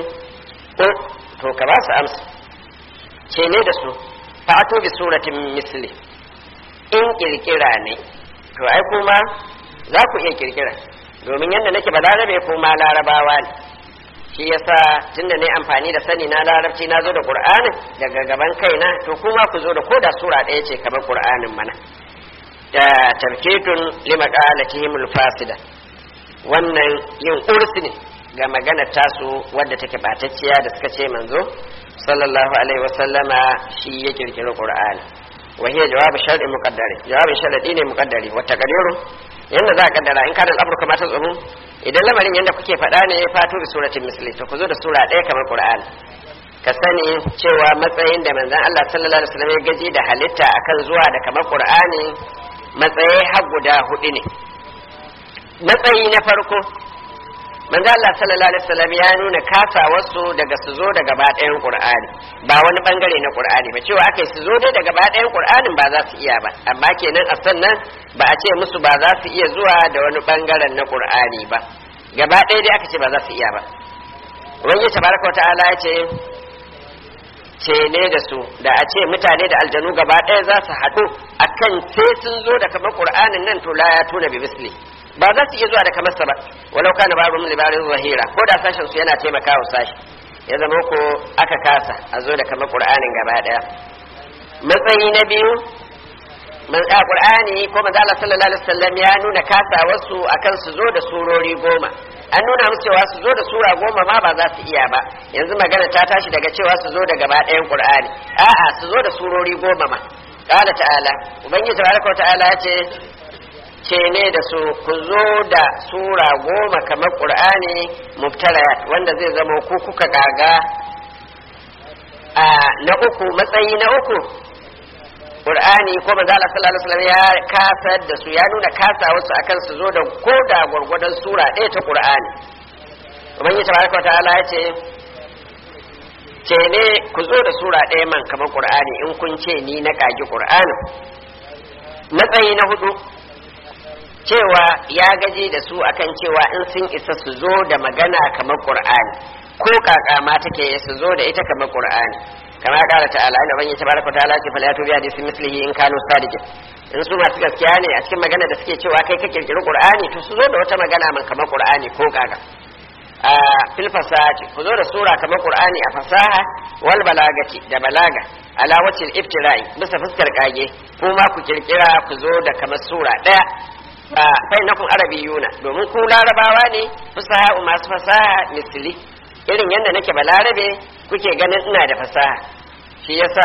Speaker 1: to ka ba su amsa ce ne da su fa'atu bi suratin misli in kirkira ne to ai kuma za ku iya kirkira domin yadda nake ba larabe ko ma larabawa ne shi yasa tunda ne amfani da sani na larabci na zo da qur'anin daga gaban kaina to kuma ku zo da koda sura ɗaya ce kamar qur'anin mana da tarkitun lima qalatihim fasida wannan yin ursi ne ga magana tasu wadda take batacciya da suka ce manzo sallallahu alaihi wasallama shi ya kirkiri qur'ani wa hiya jawabu shar'i muqaddari jawabin sharadi ne muqaddari wa taqdiru yanda za a kaddara in kana al'amru kama ta tsumu idan lamarin yanda kuke faɗa ne ya fato da suratin misli to ku zo da sura ɗaya kamar qur'ani ka sani cewa matsayin da manzon Allah sallallahu alaihi wasallam ya gaji da halitta akan zuwa da kamar qur'ani matsayi har guda hudu ne matsayi na farko manzo Allah sallallahu alaihi wasallam ya nuna kasawarsu daga su zo da gaba ɗayan Qur'ani ba wani bangare na Qur'ani ba cewa akai su zo dai da gaba ɗayan Qur'anin ba za su iya ba amma kenan a sannan ba a ce musu ba za su iya zuwa da wani bangaren na Qur'ani ba gaba ɗaya dai aka ce ba za su iya ba wani tabaraka wa ta'ala ya ce ce ne da su da a ce mutane da aljanu gaba ɗaya za su haɗu akan sai sun zo da kamar Qur'anin nan to la ya tuna bi misli ba za su iya zuwa da kamarsa ba walau kana babu min libarin zahira ko da sashen su yana taimakawa sashi ya zama ko aka kasa a zo da kamar qur'anin gaba daya matsayi na biyu man a qur'ani ko manzo Allah sallallahu alaihi wasallam ya nuna kasa wasu akan su zo da surori goma an nuna musu cewa su zo da sura goma ma ba za su iya ba yanzu magana ta tashi daga cewa su zo da gaba ɗayan qur'ani a'a su zo da surori goma ma qala ta'ala ubangiji tabaraka ta'ala ya ce ce ne da su ku zo da sura goma kamar ƙur'ani muftarayat wanda zai zama ku kuka kaga a na uku matsayi na uku ƙur'ani ko manzo Allah sallallahu alaihi wasallam ya kasar da su ya nuna kasa wasu akan su zo da ko da gwargwadon sura ɗaya ta ƙur'ani ubangiji tabaraka wa ta'ala ya ce ce ne ku zo da sura ɗaya man kamar ƙur'ani in kun ce ni na kagi ƙur'ani matsayi na hudu cewa ya gaji da su akan cewa in sun isa su zo da magana kamar qur'ani ko kaka ma take su zo da ita kamar qur'ani kama kala ta'ala inda banyi tabaraka ta'ala ce fala yatu bi hadisi mislihi in kanu sadiqin in su masu gaskiya ne a cikin magana da suke cewa kai ka kirkiri qur'ani to su zo da wata magana man kamar qur'ani ko kaka a fil fasahati ku zo da sura kamar qur'ani a fasaha wal balagati da balaga ala wacil iftira'i bisa fuskar kage kuma ku kirkira ku zo da kamar sura daya a bainakum arabiyuna domin ku larabawa ne fasaha masu fasaha misli irin yadda nake balarabe kuke ganin ina da fasaha shi yasa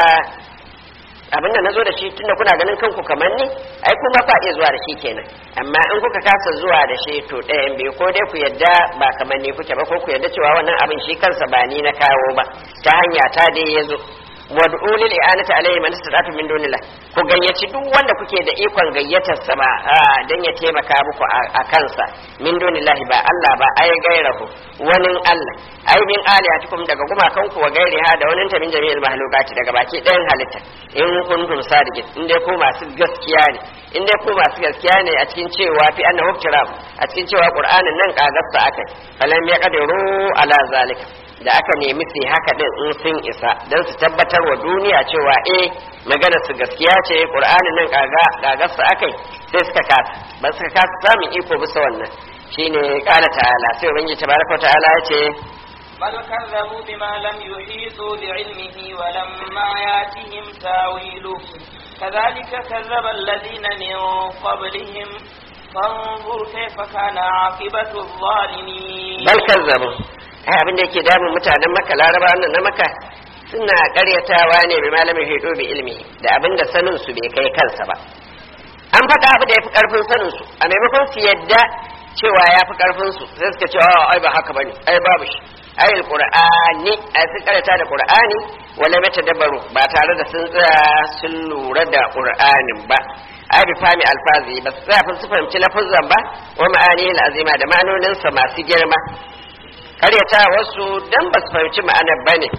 Speaker 1: abin da nazo da shi tunda kuna ganin kanku kamar ni ai kuma fa iya zuwa da shi kenan amma in kuka kasa zuwa da shi to ɗayan biyu ko dai ku yadda ba kamar ni kuke ba ko ku yadda cewa wannan abin shi kansa ba ni na kawo ba ta hanya ta dai ya zo wad'u lil i'anati alayhi man istata'tu min dunillah ku gayyaci duk wanda kuke da ikon gayyatar sa ba dan ya taimaka muku a kansa min dunillah ba Allah ba ai gairahu wani Allah ai min aliyatikum daga gumakan ku wa gairiha da wani ta min jami'il mahlukati daga baki ɗayan halitta in kuntum sadiqin in dai ku masu gaskiya ne in dai ku masu gaskiya ne a cikin cewa fi annahu kiram a cikin cewa qur'anin nan kagarsa akai falam yaqdiru ala zalika da aka nemi su haka din in sun isa don su tabbatar wa duniya cewa eh magana su gaskiya ce qur'anin nan kaga kaga su akai sai suka kasa ba suka kasa samun iko bisa wannan shine qala ta'ala sai ubangiji tabaraka ta'ala ya ce
Speaker 2: بل كذبوا بما لم يحيطوا بعلمه ولما ياتهم تاويله كذلك كذب الذين من قبلهم فانظر كيف كان عاقبة الظالمين
Speaker 1: bal kazzabu ai abin da yake damun mutanen maka laraba nan na maka suna karyatawa ne bi malamin hido bi ilmi da abin da sanin su bai kai kansa ba an faɗa abu da ya fi ƙarfin sanin su a maimakon su yadda cewa ya fi ƙarfin su sai suka ce ai ba haka bane ai babu shi ai alqur'ani ai sun karyata da qur'ani wala mata dabaru ba tare da sun tsaya sun lura da qur'anin ba ai bi fami alfazi ba su tsaya su fahimci lafazan ba wa ma'ani azima da ma'anoninsa masu girma karyata wasu dan ba su fahimci ma'anar ba ne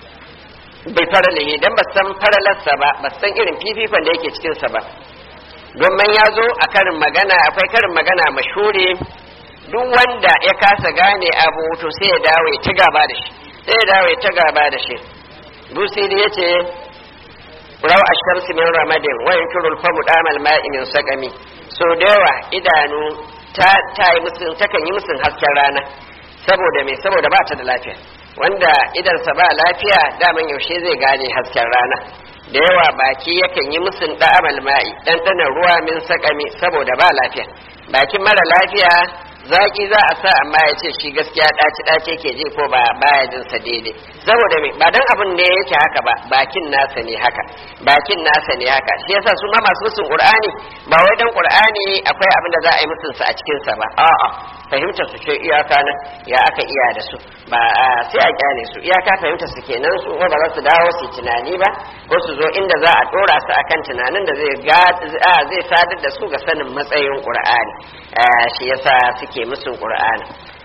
Speaker 1: bai faralihi dan ba san faralarsa ba ba san irin fifikon da yake cikinsa ba domin ya zo a karin magana akwai karin magana mashuri duk wanda ya kasa gane abu to sai ya dawo ya ci gaba da shi sai ya dawo ya ci gaba da shi busiri ya ce rawa ashamsi min ramadin wa yankirul famu damal ma'i min sakami so da yawa idanu ta ta yi musun takan yi musun hasken rana saboda me saboda ba ta da lafiya wanda idansa ba lafiya daman yaushe zai gane hasken rana da yawa baki yakan yi musun da'amal ma'i ɗanɗanon ruwa min sakami saboda ba lafiya bakin mara lafiya zaki za a sa amma ya ce shi gaskiya ɗaci ɗaci ke ji ko ba baya jin sa daidai saboda me ba dan abin ne yake haka ba bakin nasa ne haka bakin nasa ne haka shi yasa su ma masu musun qur'ani ba wai dan qur'ani akwai abin da za a yi musun sa a cikin sa ba a'a fahimtar su ce iyaka nan ya aka iya da su ba sai a kyale su iyaka fahimtar su kenan su ba za su dawo su tunani ba ko su zo inda za a dora su akan tunanin da zai ga zai sadar da su ga sanin matsayin qur'ani shi yasa suke musun qur'ani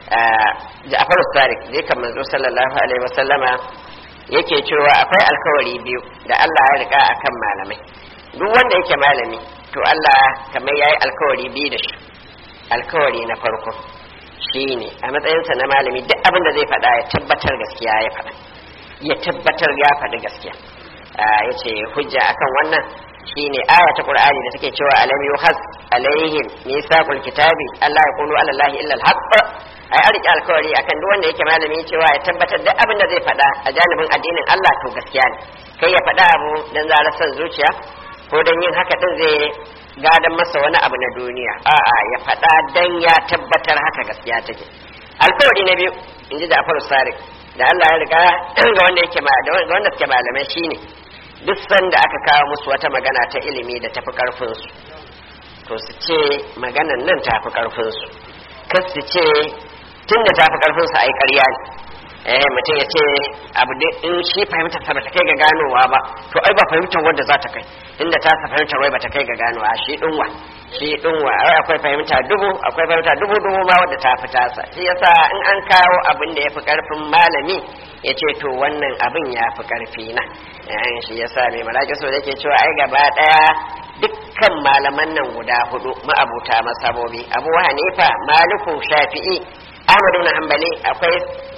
Speaker 1: Ja'far Sadiq zai kan manzo sallallahu alaihi wasallama yake cewa akwai alkawari biyu da Allah ya rika akan malamai duk wanda yake malami to Allah kamar yayi alkawari biyu da shi alkawari na farko shine a matsayinsa na malami duk abin da zai faɗa ya tabbatar gaskiya ya faɗa ya tabbatar ya faɗi gaskiya ya ce hujja akan wannan shine aya ta qur'ani da take cewa alam yuhas alaihim misaqul kitabi Allah ya qulu ala allahi illa alhaq ai an riƙe alkawari akan duk wanda yake malami cewa ya tabbatar duk abin da zai faɗa a janibin addinin Allah to gaskiya ne kai ya faɗa abu dan zarar son zuciya ko dan yin haka din zai gadon masa wani abu na duniya a'a ya faɗa dan ya tabbatar haka gaskiya take alkawari na biyu in ji Ja'far Sadiq da Allah ya riga ga wanda yake ma da wanda suke malamai shine duk sanda aka kawo musu wata magana ta ilimi da tafi karfin su to su ce maganan nan tafi karfin su kar su ce tunda tafi karfin su ai ƙarya ne eh mutum ya ce abu in shi fahimtar sa bata kai ga ganowa ba to ai ba fahimtar wanda za ta kai inda ta sa fahimtar wai bata kai ga ganowa shi dinwa shi dinwa ai akwai fahimta dubu akwai fahimta dubu dubu ma wadda ta fi tasa shi yasa in an kawo abin da ya fi karfin malami ya ce to wannan abin ya fi karfi na shi yasa mai malaki so yake cewa ai gaba daya dukkan malaman nan guda hudu ma'abuta masabobi abu hanifa maliku shafi'i ahmadu na hanbali akwai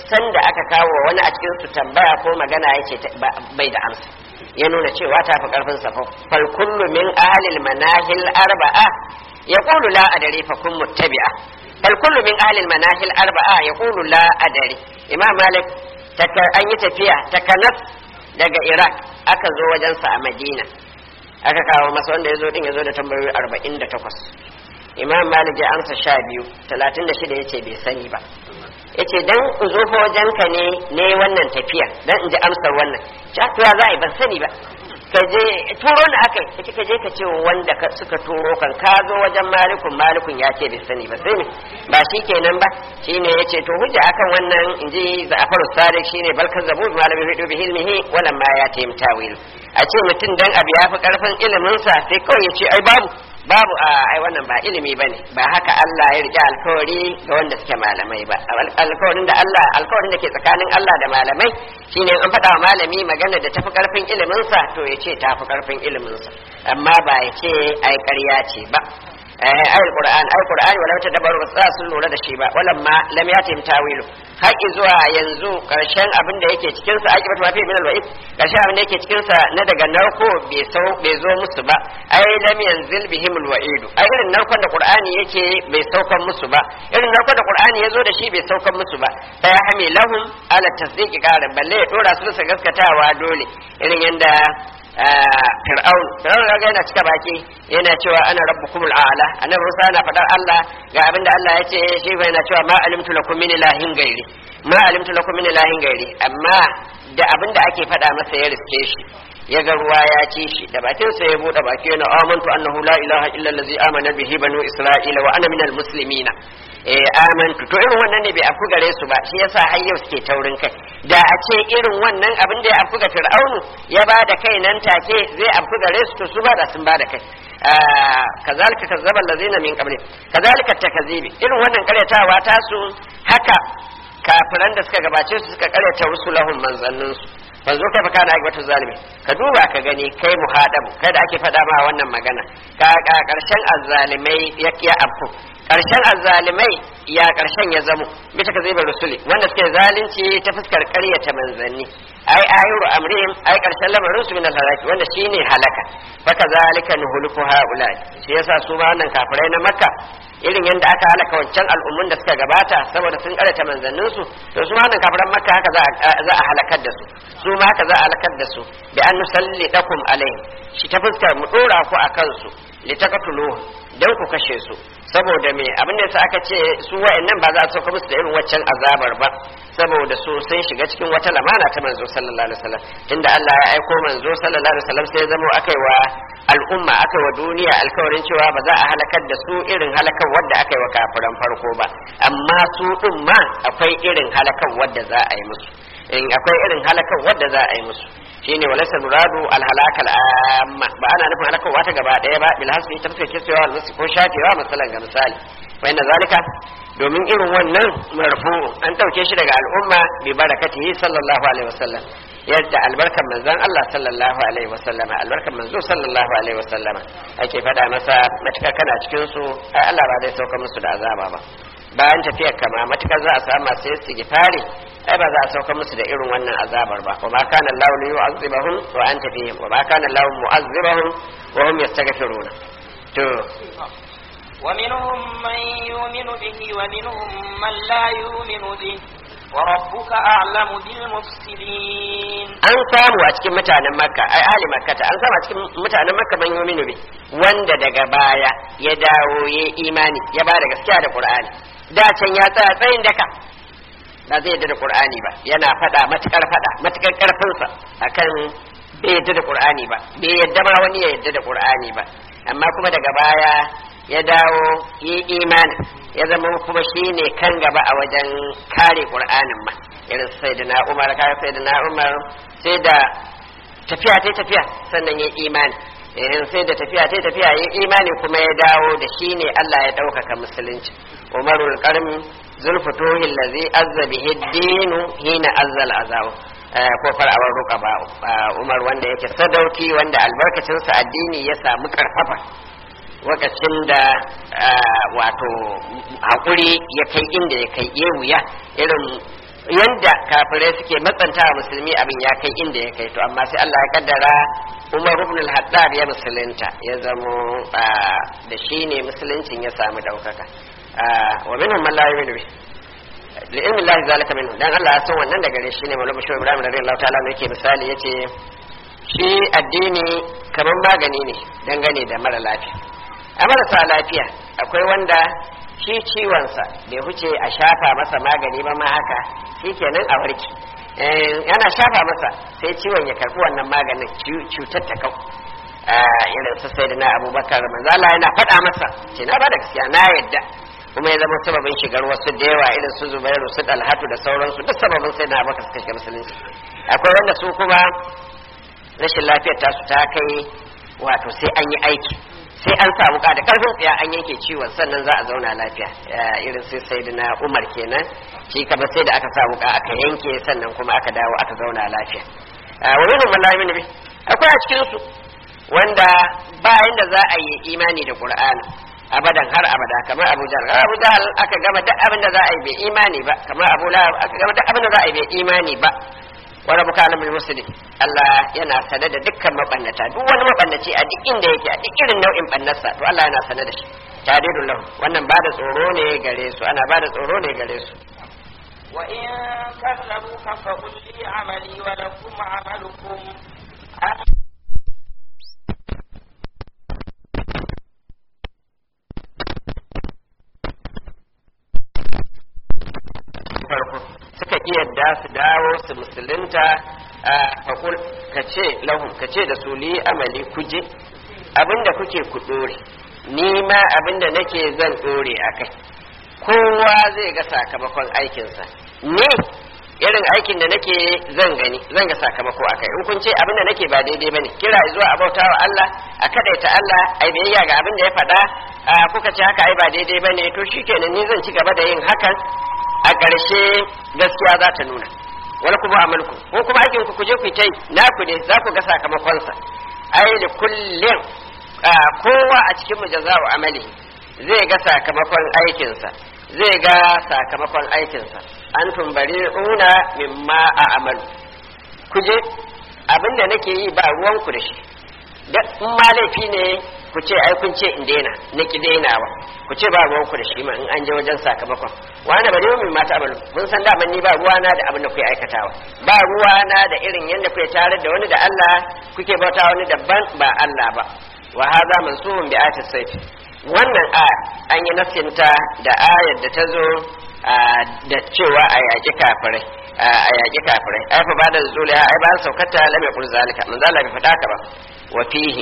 Speaker 1: sanda aka kawo wani a cikin su tambaya ko magana yace bai da amsa ya nuna cewa ta fi karfin sa fal kullu min ahlil manahil arba'a yaqulu la adri fa kun muttabi'a fal kullu min ahlil manahil arba'a yaqulu la adri imam malik an yi tafiya takanas daga iraq aka zo wajensa a madina aka kawo masa wanda ya zo din ya zo da tambayoyi arba'in da takwas imam malik ya amsa sha biyu talatin da shida ya ce bai sani ba ya ce dan in zo fa wajenka ne ne wannan tafiya dan in ji amsar wannan ya za a yi ban sani ba ka je turo da aka yi ka je ka ce wanda suka turo kan ka zo wajen malikun malikun ya ce bai sani ba sai ne ba shi kenan ba shine ya ce to hujja akan wannan in ji za'afar sadiq shine balkan zabu malami hudu bi hilmihi wala ma ya taim tawil a ce mutum dan abu ya fi karfin iliminsa sai kawai ya ce ai babu babu a ai wannan ba ilimi bane ba haka Allah ya rike alkawari ga wanda suke malamai ba alkawarin da Allah alkawarin da ke tsakanin Allah da malamai shine an faɗa wa malami magana da tafi karfin ilimin sa to ya ce tafi karfin ilimin sa amma ba ya ce ai ƙarya ce ba eh ai alquran ai qur'ani wala ta dabaru ba sun lura da shi ba walam ma lam yatim tawilu haƙi zuwa yanzu karshen abin da yake cikin sa aqibatu ma fi min alwa'id karshen abin da yake cikin sa na daga narko bai sau bai zo musu ba ai lam yanzil bihim alwa'id ai irin narkon da qur'ani yake bai saukan musu ba irin narkon da qur'ani yazo da shi bai saukan musu ba sai ya hame lahum ala tasdiqi qaran balle ya dora su su gaskatawa dole irin yanda fir'aun fir'aun ga yana cika baki yana cewa ana rabbukumul a'la annabi Musa yana fadar Allah ga abinda Allah ya ce shi bai yana cewa ma alimtu lakum min ilahin gairi ma alimtu lakum min ilahin gairi amma da abinda ake fada masa ya riske shi ya ga ruwa ya ci shi da bakin sa ya bude baki yana amantu annahu la ilaha illa allazi amana bihi banu isra'ila wa ana minal muslimina eh amantu to irin wannan ne bai afku gare su ba shi yasa har yau suke taurin kai da a ce irin wannan abin da ya afku ga fir'aunu ya ba da kai nan take zai afku gare su to su ba da sun ba da kai kazalika kazzaba allazina min qabli kazalika takazibi irin wannan karyatawa ta su haka kafiran da suka gabace su suka karyata rusulahum manzannin su fanzo kai fa kana aibatu zalimi ka duba ka gani kai muhadabu kai da ake faɗa ma wannan magana ka karshen azzalimai ya ya afku karshen azzalimai ya karshen ya zamo bisa ka zaibar rusuli wanda suke zalunci ta fuskar ƙaryata manzanni ai ayiru amrihim ai karshen lamarin su min halaki wanda shine halaka faka zalika nuhuluku haula shi yasa su ba wannan kafirai na makka irin yadda aka halaka wancan al'ummun da suka gabata saboda sun karanta manzannin su to su ma wannan kafiran makka haka za a halakar da su su ma haka za a halakar da su bi an nusallidakum alaihim shi ta fuskar mu dora ku akan su litakatuluhu dan ku kashe su saboda me abin da yasa aka ce su wa'annan ba za a sauka musu da irin waccan azabar ba saboda su sun shiga cikin wata lamana ta manzo sallallahu alaihi wasallam tunda Allah ya aiko manzo sallallahu alaihi wasallam sai ya zama akai wa al'umma akai wa duniya alkawarin cewa ba za a halakar da su irin halakar wadda aka yi wa kafiran farko ba amma su din ma akwai irin halakar wadda za a yi musu in akwai irin halakar wadda za a yi musu shine walaysa muradu al halakal amma ba ana nufin halakar wata gaba daya ba bil hasbi ta fuskar cewa al ko shafewa masalan ga misali wa inna zalika domin irin wannan marfu an dauke shi daga al'umma bi barakatihi sallallahu alaihi wasallam yadda albarkan manzon Allah sallallahu alaihi wasallama albarkan manzo sallallahu alaihi wasallama ake fada masa matukar kana cikin su ai Allah ba zai sauka musu da azaba ba bayan tafiyar kama matukar za a samu masu istighfari ai ba za a sauka musu da irin wannan azabar ba wa ma kana Allah li yu'azzibahum wa anta fihim wa ma kana Allah mu'azzibahum wa hum yastaghfiruna to
Speaker 2: ومنهم من يؤمن به ومنهم من لا يؤمن به وربك أعلم بالمفسدين
Speaker 1: an samu a cikin mutanen makka ai ahli makkata an samu a cikin mutanen makka man yuminu bi wanda daga baya ya dawo ya imani ya ba da gaskiya da qur'ani da can ya tsaya tsayin daka ba zai yadda da qur'ani ba yana fada matukar fada matukar karfin sa akan bai yadda da qur'ani ba bai yadda ma wani ya yadda da qur'ani ba amma kuma daga baya ya dawo yi imani ya zama kuma shi ne kan gaba a wajen kare ƙur'anin ma irin sai da na umar kare sai da na umar sai da tafiya ta tafiya sannan ya imani irin sai da tafiya ta tafiya ya imani kuma ya dawo da shi ne Allah ya ɗaukaka musulunci umarul qarmi zulfutuhi allazi azza bihi dinu hina azzal azaw ko far'awar ruka ba umar wanda yake sadauki wanda albarkacinsa addini ya samu karfafa lokacin da wato haƙuri ya kai inda ya kai ya wuya irin yanda kafirai suke matsanta wa musulmi abin ya kai inda ya kai to amma sai Allah ya kaddara Umar ibn al-Haddad ya musulunta ya zamo da shi ne musuluncin ya samu daukaka wa minhum man la yu'minu bi li ilmi Allah zalika minhu dan Allah ya san wannan daga gare shi ne Maulana Shehu Ibrahim radiyallahu ta'ala yake misali yace shi addini kamar magani ne dangane da mara lafiya a marasa lafiya akwai wanda shi ciwonsa bai huce a shafa masa magani ba ma haka shi kenan a warki yana shafa masa sai ciwon ya karbi wannan maganin cutar ta kau irin su sai da na abubakar manzala yana faɗa masa ce na ba da gaskiya na yadda kuma ya zama sababin shigar wasu da yawa irin su zubairu su dalhatu da sauransu duk sababin sai na abubakar suka shiga musulunci akwai wanda su kuma rashin lafiyar tasu ta kai wato sai an yi aiki sai an sa wuka da karfin tsaya an yanke ciwon sannan za a zauna lafiya irin sai sai na umar kenan shi kama sai da aka sa wuka aka yanke sannan kuma aka dawo aka zauna lafiya wani mun lami ne akwai a cikin su wanda bayan da za a yi imani da qur'ani abadan har abada kamar abu jahal abu jahal aka gama duk abin da za a yi bai imani ba kamar abu lahab aka gama duk abin da za a yi bai imani ba wa rabbuka alimul muslimin Allah yana sane da dukkan mabannata duk wani mabannaci a duk inda yake a duk irin nau'in bannarsa to Allah yana sane da shi tadidul lahu wannan ba da tsoro ne gare su ana ba da tsoro ne gare su
Speaker 2: wa in kadzabuka fa qul li amali wa lakum amalukum
Speaker 1: farko suka ki yadda su dawo su musulunta a fakul ka ce lahum ka ce da su li amali kuje abinda kuke ku dore ni ma abinda nake zan dore a kai kowa zai ga sakamakon aikinsa ni irin aikin da nake zan gani zan ga sakamako a kai in kun ce abinda nake ba daidai bane kira zuwa a bauta wa Allah a kadaita Allah ai biyayya ga abin da ya faɗa kuka ce haka ai ba daidai bane to shikenan ni zan ci gaba da yin hakan a ƙarshe gaskiya za ta nuna wani kuma amalku ko kuma aikin ku kuje ku tai naku ne za ku ga sakamakonsa ai da kullum kowa a cikin mujaza'u amali zai ga sakamakon aikinsa zai ga sakamakon aikinsa an tumbari una mimma a amalu kuje abinda nake yi ba ruwanku da shi da in ma laifi ne ku ce ai kun ce in daina na ki dainawa ku ce ba ruwanku da shi ma in an je wajen sakamakon wani ba min mata amalu kun san da ni ba ruwana da abin da kuke aikatawa ba ruwana da irin yadda kuke tare da wani da Allah kuke bauta wani daban ba Allah ba wa hadha mansubun bi ayati sayf wannan a an yi nasinta da ayar da ta zo da cewa a yaƙi kafirai a yaƙi kafirai ai fa bada zuliya ai ba saukata lam yaqul zalika man zalla bi fadaka ba wa fihi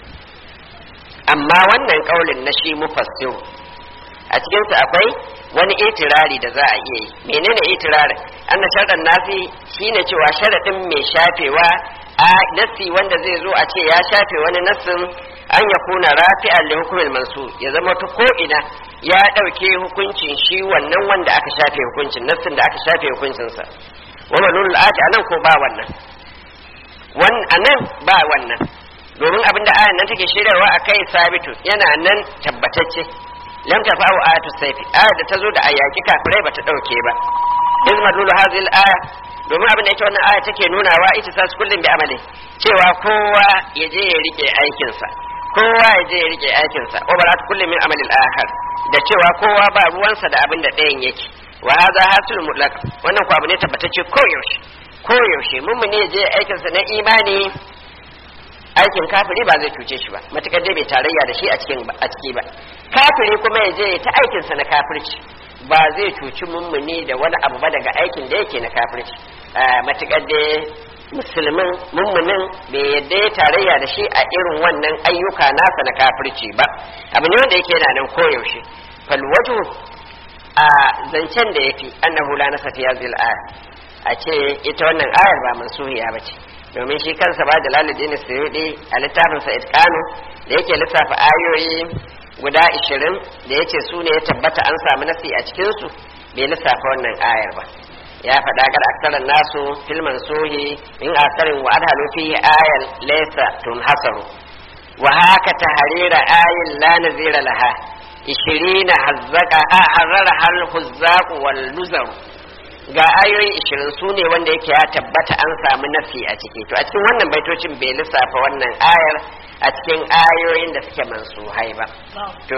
Speaker 1: amma wannan kaulin na shi mufassiru a cikin sa akwai wani itirari da za a iya yi menene itirarin anna sharɗan nasi shine cewa sharadin mai shafewa a nasi wanda zai zo a ce ya shafe wani nassin an ya kuna rafi'an li hukumin mansu ya zama ta ko ina ya ɗauke hukuncin shi wannan wanda aka shafe hukuncin nassin da aka shafe hukuncinsa wa manul ati anan ko ba wannan wan anan ba wannan domin abin da ayan nan take shirarwa a kai sabitu yana nan tabbatacce lam tafa'u ayatu sayfi ayat da tazo da ayaki kafirai bata dauke ba iz madlulu hadhihi al-aya domin abin da yake wannan aya take nunawa ita sa kullum bi amali cewa kowa ya je ya rike aikinsa kowa ya je ya rike aikinsa wa barat kullum min amalil akhar da cewa kowa ba ruwansa da abin da ɗayan yake wa hadha hasul mutlaq wannan ko abu ne tabbatacce ko yaushe ko yaushe mun ne je aikinsa na imani aikin kafiri ba zai cuce shi ba matukar dai bai tarayya da shi a cikin a ciki ba kafiri kuma ya je ta aikinsa na kafirci ba zai cuci mummuni da wani abu ba daga aikin da yake na kafirci matukar dai musulmin mummunin bai yadda ya tarayya da shi a irin wannan ayyuka nasa na kafirci ba abu ne wanda yake yana nan koyaushe falwaju a zancen da yafi annahu la nasa fi hadhihi al a ce ita wannan ayar ba mansuhiya ba ce domin shi kansa ba jalaluddin suyudi a littafinsa itqanu da yake lissafa ayoyi guda 20 da yace su ne ya tabbata an samu nasi a cikin su bai lissafa wannan ayar ba ya faɗa gar aksaran nasu filman sohi in asarin wa adhalu fihi ayan laysa tunhasaru wa haka taharira ayin la nazira laha 20 hazzaka harara hal huzzaq wal nuzar ga ayoyi ishirin su ne wanda yake ya tabbata an samu nafi a ciki to a cikin wannan baitocin bai lissafa wannan ayar a cikin ayoyin da suke mansuhai ba to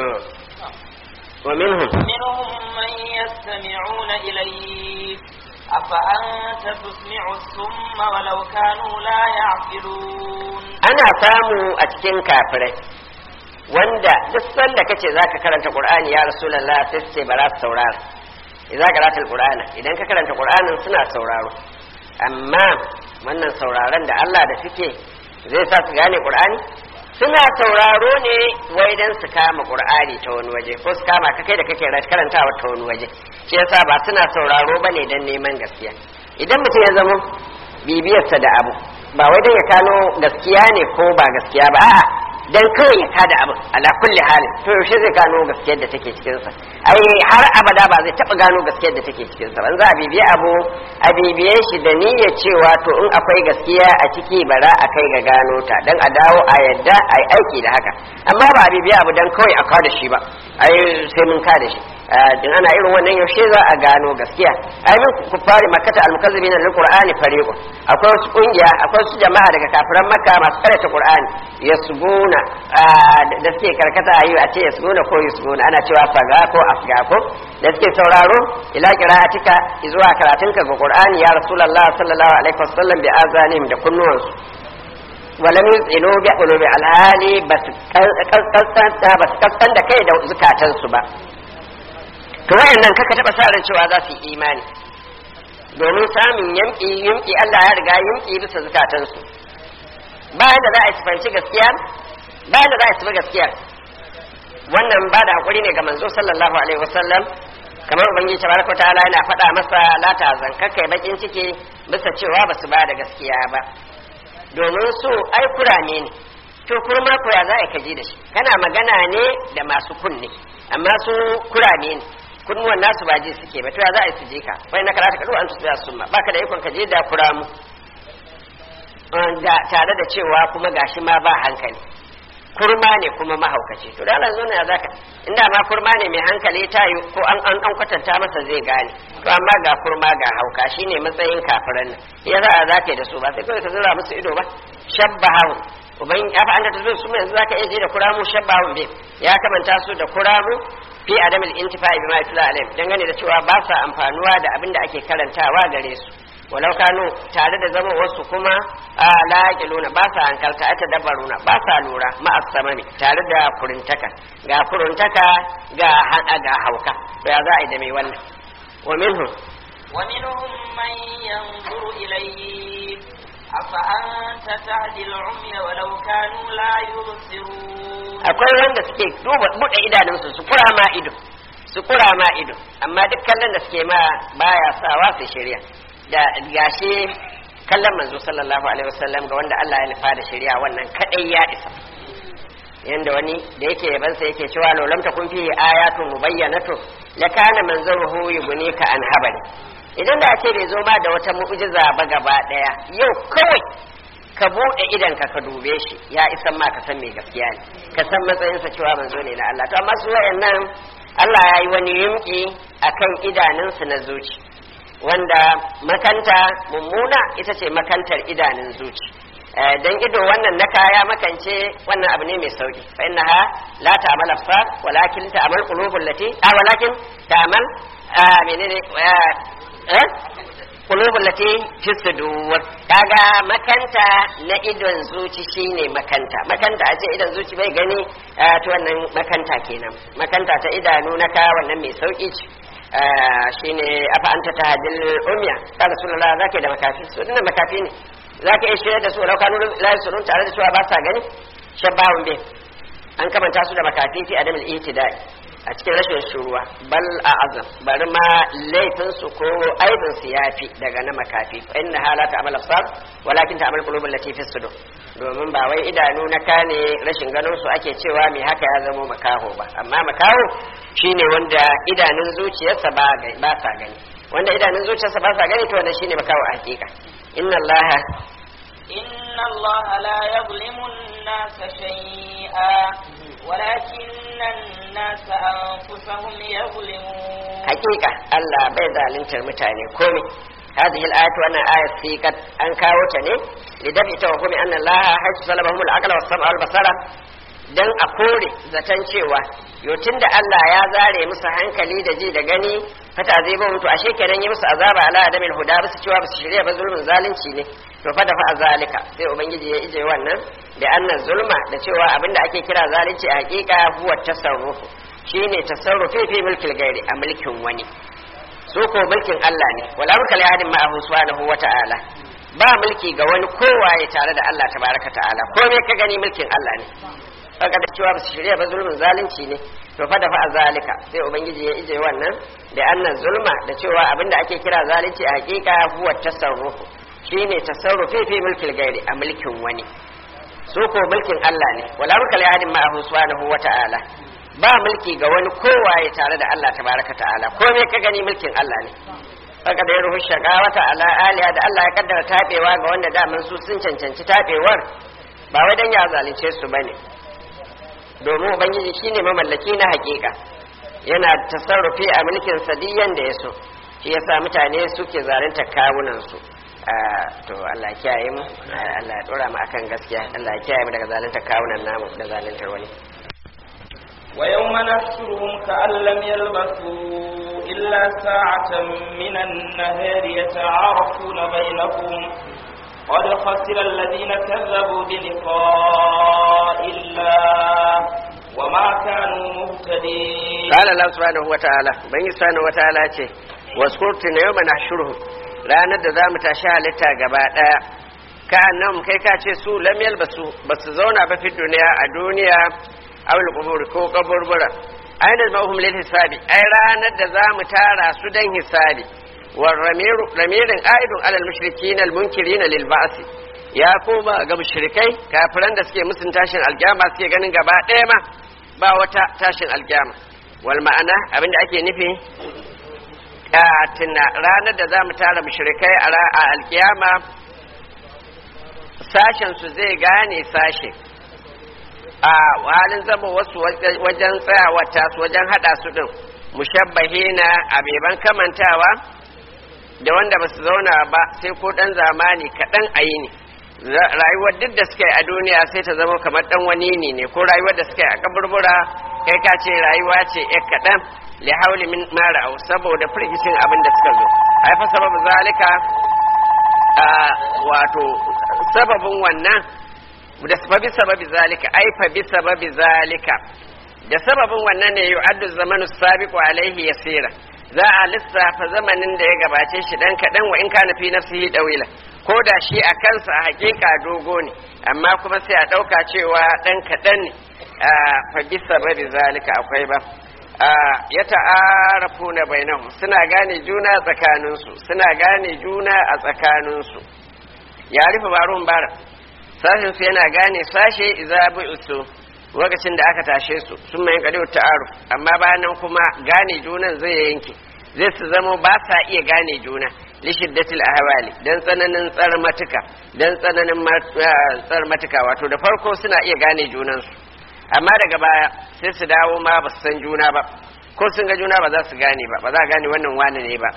Speaker 1: wa minhum
Speaker 2: منهم من يستمعون إليك أفأنت تسمع الصم ولو كانوا لا يعقلون
Speaker 1: ana samu a cikin kafirai wanda duk sanda kace zaka karanta qur'ani ya rasulullah sai su ce ba za su saurara idan karanta alqur'ana idan ka karanta qur'anin suna sauraro amma wannan sauraron da Allah da suke zai sa su gane qur'ani suna sauraro ne wai dan su kama qur'ani ta wani waje ko su kama ka kai da kake karantawa ta wani waje shi yasa ba suna sauraro bane dan neman gaskiya idan mutum ya zama bibiyarsa da abu ba wai dan ya kano gaskiya ne ko ba gaskiya ba a'a dan kawai ya kada abu ala kulli halin to yaushe zai gano gaskiyar da take cikin sa ai har abada ba zai taba gano gaskiyar da take cikin sa ban za a bibiye abu a bibiye shi da niyyar cewa to in akwai gaskiya a ciki bara a kai ga gano ta dan a dawo a yadda a yi aiki da haka amma ba a bibiye abu dan kawai a kada shi ba ai sai mun kada shi din ana irin wannan yaushe za a gano gaskiya ai min ku fari makkata almukazzibina lil qur'ani fariqu akwai wasu kungiya akwai wasu jama'a daga kafiran makka masu karanta qur'ani yasbuna da suke karkata ayu a ce yasbuna ko yasbuna ana cewa faga ko asga ko da suke sauraro ila qira'atika zuwa karatunka ga qur'ani ya rasulullah sallallahu alaihi wasallam bi azanim da kunnuwansu walam yuzilu bi qulubi alhali bas kaskan da kai da zukatansu ba to wayannan kaka taba sa ran cewa za su yi imani domin samun yamki yamki Allah ya riga yamki bisa zukatansu bayan da za a sifanci gaskiya bayan da za a sifa gaskiya wannan ba da hakuri ne ga manzo sallallahu alaihi wasallam kamar ubangiji tabaraka ta'ala yana faɗa masa la ta'zan kakkai bakin ciki bisa cewa ba su ba da gaskiya ba domin su ai kurame ne to kurma ko ya za a kaji da shi kana magana ne da masu kunne amma su kurame ne kunnuwan nasu ba ji suke ba to ya za a yi su je ka wai na karata kadu an tusiya summa baka da ikon ka je da kuramu da tare da cewa kuma gashi ma ba hankali kurma ne kuma mahaukaci to da Allah zo ne zaka inda ma kurma ne mai hankali ta yi ko an an an kwatanta masa zai gane to amma ga kurma ga hauka shine matsayin kafiran nan ya za a zaka da su ba sai kawai ka zura musu ido ba shabbahu uban ya fa anda tazo su yanzu zaka iya je da kuramu shabbahu bi ya kamanta su da kuramu fi adamil intifa'i bima yatla alaihim dangane da cewa ba sa amfanuwa da abin da ake karantawa gare su walau kanu tare da zama wasu kuma a laƙiluna ba sa hankalta ata dabaruna ba sa lura ma'asamami tare da kurintaka ga kurintaka ga ga hauka to ya za a yi da mai wannan wa minhum
Speaker 2: ومنهم من ينظر إليك أفأنت تهدي العمي ولو كانوا لا يبصرون
Speaker 1: akwai wanda suke duba buɗe idanunsu su kura ma ido su kura ma ido amma duk kallon da suke ma baya sawa su shirya da gashi kallon manzo sallallahu alaihi wasallam ga wanda Allah ya nufa da shari'a wannan kadai ya isa yanda wani da yake yabansa yake cewa law lam takun fihi ayatun mubayyanatun la kana manzaruhu yughnika an habari idan da ce bai zo ma da wata mu'jiza ba gaba daya yau kawai ka bude idan ka ka dube shi ya isan ma ka san me gaskiya ne ka san matsayinsa cewa manzo ne na Allah to amma su wayannan Allah ya yi wani yimki akan idanunsu na zuci wanda makanta mummuna ita ce makantar idanun zuci dan ido wannan na kaya makance wannan abu ne mai sauki fa innaha la ta'mal absar walakin ta'mal qulubul lati a walakin ta'mal menene eh qulubul lati fi sudur kaga makanta na idon zuci shine makanta makanta a ce idon zuci bai gani to wannan makanta kenan makanta ta idanu na kaya wannan mai sauki ce shine afa anta tahdil umya ta rasulullah zaka da makafi su dinnan makafi ne zaka iya shirya da su lau kanu la yasurun tare da cewa ba sa gani shabbahun bi an kamanta su da makafi fi adamul itidai a cikin rashin shuruwa bal a azam bari ma laifin su ko aibin su yafi daga na makafi fa inna hala ta amal absar walakin ta amal qulubul lati fi sudur domin ba wai idanu na kane rashin ganin su ake cewa me haka ya zama makaho ba amma makaho shine wanda idanun zuciyarsa ba ba sa gani wanda idanun zuciyarsa ba sa gani to wannan shine makaho a hakika inna allaha
Speaker 2: إن الله لا يظلم الناس شيئا ولكن الناس أنفسهم يظلمون
Speaker 1: hakika Allah bai zaluntar mutane komai هذه الآية وأنا آية في قد أنكا وتني لدفع توهم أن الله حيث سلبهم العقل والسمع والبصر dan a kore zaton cewa yotun da Allah ya zare musu hankali da ji da gani fata zai ba mutu ashe kenan yi musu azaba ala adamil huda basu cewa basu shirya ba zulmin zalunci ne to fa da fa zalika sai ubangiji ya ije wannan da annan zulma da cewa abinda ake kira zalunci a hakika huwa tasarrufu shine tasarrufi fi mulkil gairi a mulkin wani su ko mulkin Allah ne wala mulka li ahadin ma'ahu subhanahu wa ta'ala ba mulki ga wani kowaye tare da Allah tabaraka ta'ala komai ka gani mulkin Allah ne kaga da cewa basu shirya ba zulmin zalunci ne to fa da fa zalika sai ubangiji ya ije wannan da annan zulma da cewa abinda ake kira zalunci a hakika huwa tasarrufu shine tasarrufi fi mulkil gairi a mulkin wani su ko mulkin Allah ne wala mulka li ahadin ma'ahu subhanahu wa ta'ala ba mulki ga wani kowaye tare da Allah tabaraka ta'ala komai ka gani mulkin Allah ne haka da ya ruhu shaqawata ala aliya da Allah ya kaddara tabewa ga wanda daman su sun cancanci tabewar ba wai dan ya zalunce su bane domin ubangiji shine mamallaki na hakika yana tasarrufi a mulkin sadiyan da ya so shi yasa mutane suke zalunta kawunan su to Allah ya kiyaye mu Allah ya dora mu akan gaskiya Allah ya kiyaye mu daga zalunta kawunan namu da zaluntar wani
Speaker 2: ويوم نحشرهم كأن لم يلبثوا إلا ساعة من النهار يتعارفون بينهم قد خسر الذين كذبوا بلقاء الله وما كانوا مهتدين
Speaker 1: قال الله سبحانه وتعالى بني سبحانه وتعالى ce waskurtu na yau nahshuruhum ranar da za mu tashi halitta gaba daya ka nan kai ka ce su lam yalbasu basu zauna ba fi duniya a duniya awul qubur ko kaburbura aina ma'hum lil hisabi ai ranar da zamu tara su dan hisabi war ramiru ramirin aidun alal mushrikin al munkirin lil ba'si ya koma ga mushrikai kafiran da suke musun tashin alkiyama suke ganin gaba ɗaya ma ba wata tashin alkiyama wal ma'ana abinda ake nufi tuna ranar da zamu tara mushrikai a alkiyama sashen su zai gane sashe a halin zama wasu wajen tsayawa tasu wajen hada su din mushabbahina abeban kamantawa da wanda ba su zauna ba sai ko dan zamani kaɗan a yi ne rayuwar duk da suka yi a duniya sai ta zama kamar dan wani ne ne ko rayuwar da suka yi a kaburbura kai ka ce rayuwa ce ya kaɗan li hauli min mara'u saboda firgishin abin da suka zo haifa sababu zalika a wato sababin wannan da sababi sababi zalika ai fa bi sababi zalika da sababin wannan ne yu'addu zamanu sabiqu alaihi yasira za a lissafa zamanin da ya gabace shi dan kadan wa in kana fi nafsihi dawila ko da shi a kansa a hakika dogo ne amma kuma sai a dauka cewa dan kadan ne fa bi sababi zalika akwai ba ya ta'arafuna bainahum suna gane juna tsakaninsu suna gane juna a tsakaninsu ya rufe barun bara sashen su yana gane sashe iza bu'tu lokacin da aka tashe su sun mai kadi ta'aruf amma bayan nan kuma gane junan zai yanke zai su zama ba sa iya gane juna li shiddatil ahwali dan tsananin tsarmatuka dan tsananin tsarmatuka wato da farko suna iya gane junan su amma daga baya sai su dawo ma ba su san juna ba ko sun ga juna ba za su gane ba ba za a gane wannan wani ne ba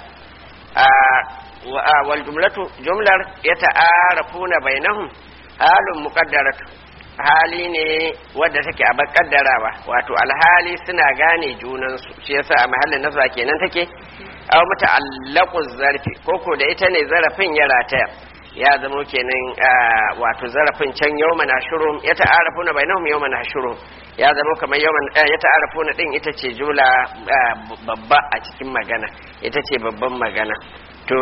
Speaker 1: wal jumlatu jumlar ya ta'arafuna bainahum halin muqaddaratu hali ne wadda take a kaddarawa wato alhali suna gane junansu shi yasa a mahallin nasa kenan take aw muta'allaqu zarfi koko da ita ne zarafin ya rataya ya zamo kenan wato zarafin can yawma nashuru ya ta'arafuna bainahum yawma nashuru ya zamo kamar yawma ya ta'arafuna din ita ce jula babba a cikin magana ita ce babban magana to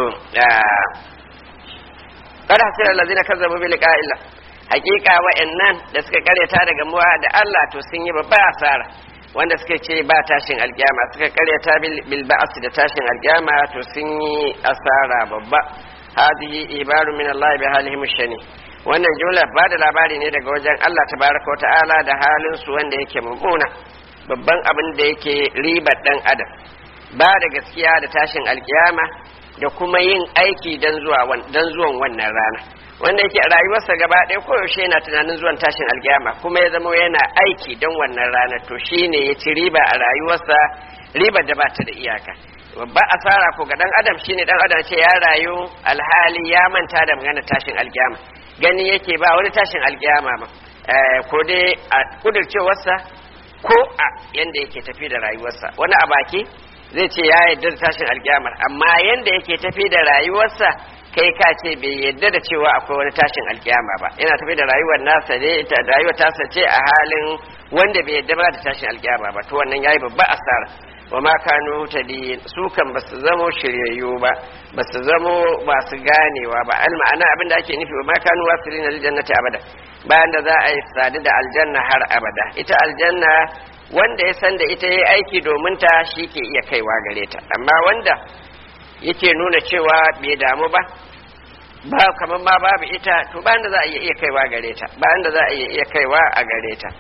Speaker 1: kada hasira allazina kazzabu bi liqa'illah hakika wa'annan da suka karyata daga muwa da Allah to sun yi babba asara wanda suka ce ba tashin alkiyama suka karyata bil ba'as da tashin alkiyama to sun yi asara babba hadhihi ibaru min Allah bi halihim shani wannan jumla ba da labari ne daga wajen Allah tabaraka wa ta'ala da halin su wanda yake mummuna babban abin da yake ribar dan adam ba da gaskiya da tashin alkiyama da kuma yin aiki don zuwan wannan rana wanda yake a rayuwarsa gaba ɗaya koyaushe yana tunanin zuwan tashin alkiyama kuma ya zama yana aiki don wannan rana to shi ne ya ci riba a rayuwarsa ribar da ba ta da iyaka babba asara ko ga dan adam shine dan adam ce ya rayu alhali ya manta da magana tashin alkiyama gani yake ba wani tashin alkiyama ma ko dai a kudircewarsa ko a yanda yake tafi da rayuwarsa wani a baki zai ce ya yarda da tashin alkiyamar amma yanda yake tafi da rayuwarsa kai ka ce bai yarda da cewa akwai wani tashin alkiyama ba yana tafi da rayuwar nasa ne ita rayuwar tasa ce a halin wanda bai yarda ba da tashin alkiyama ba to wannan yayi babba asara wa ma kanu tadi su kan ba su zamo shiryayyu ba ba su zamo ba su ganewa ba al ma'ana abin da ake nufi wa ma kanu wasilina lil jannati abada bayan da za a yi sadu da aljanna har abada ita aljanna wanda ya san da ita yayi aiki domin ta shi ke iya kaiwa gare ta amma wanda yake nuna cewa bai damu ba ba kamar ma babu ita to bayan da za a iya kaiwa gare ta bayan da za a iya kaiwa a gare ta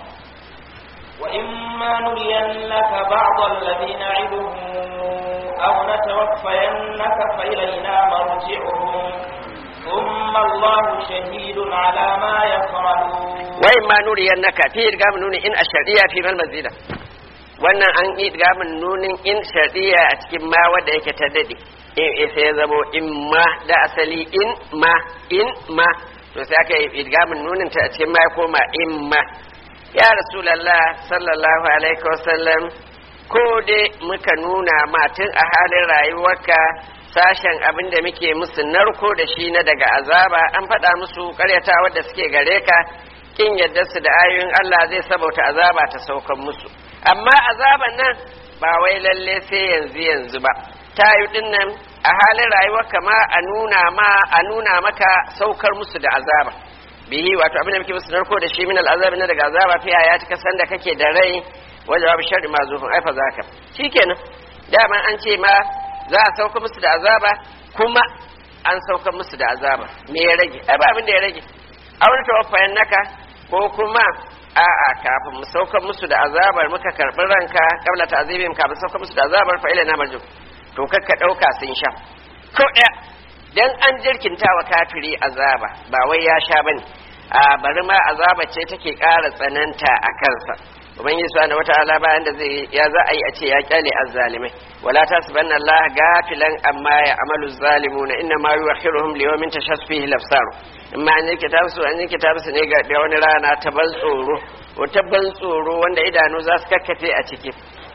Speaker 2: وإما نرينك بعض الذي نعدهم أو نتوفينك فإلينا مرجعهم ثم الله شهيد على ما يفعلون
Speaker 1: وإما نرينك في إرقام نون إن الشرعية في المزيدة wannan an yi gamin nunin in shari'a a cikin ma wadda yake ta dade in sai ya zamo in ma da asali in ma in ma to sai aka yi idgamin nunin ta a cikin ma ya koma in ma ya rasulallah sallallahu alaihi wasallam ko dai muka nuna matin a halin rayuwarka sashen abin da muke musu narko da shi na daga azaba an faɗa musu ƙaryata wadda suke gare ka kin yadda su da ayoyin Allah zai sabauta azaba ta saukan musu amma azaban nan ba wai lalle sai yanzu yanzu ba ta yi dinnan a halin rayuwarka ma a nuna ma a nuna maka saukar musu da azaba bihi wato abin da muke musu narko da shi min al'azabi na daga azaba fi ya cika sanda kake da rai wajen babu sharri ma zufin aifa zaka shikenan dama an ce ma za a sauka musu da azaba kuma an sauka musu da azaba me ya rage ai ba abin da ya rage aure tawaffayan naka ko kuma a'a kafin mu sauka musu da azabar muka karɓi ranka kabla ta'zibim kafin sauka musu da azabar fa ila na marju to kakka ɗauka sun sha ko ɗaya dan an jirkinta wa kafiri azaba ba wai ya sha bane a bari ma azaba ce take ƙara tsananta a kansa ubangiji subhanahu wataala bayan da zai ya za a yi a ce ya kyale azzalimai wala tasbanna allah gafilan amma ya amalu zalimuna inna ma yuakhiruhum li yawmin tashas fihi lafsaru amma an yake ta su an yake ta su ne ga wani rana ta ban tsoro wata ban tsoro wanda idanu za su kakkafe a ciki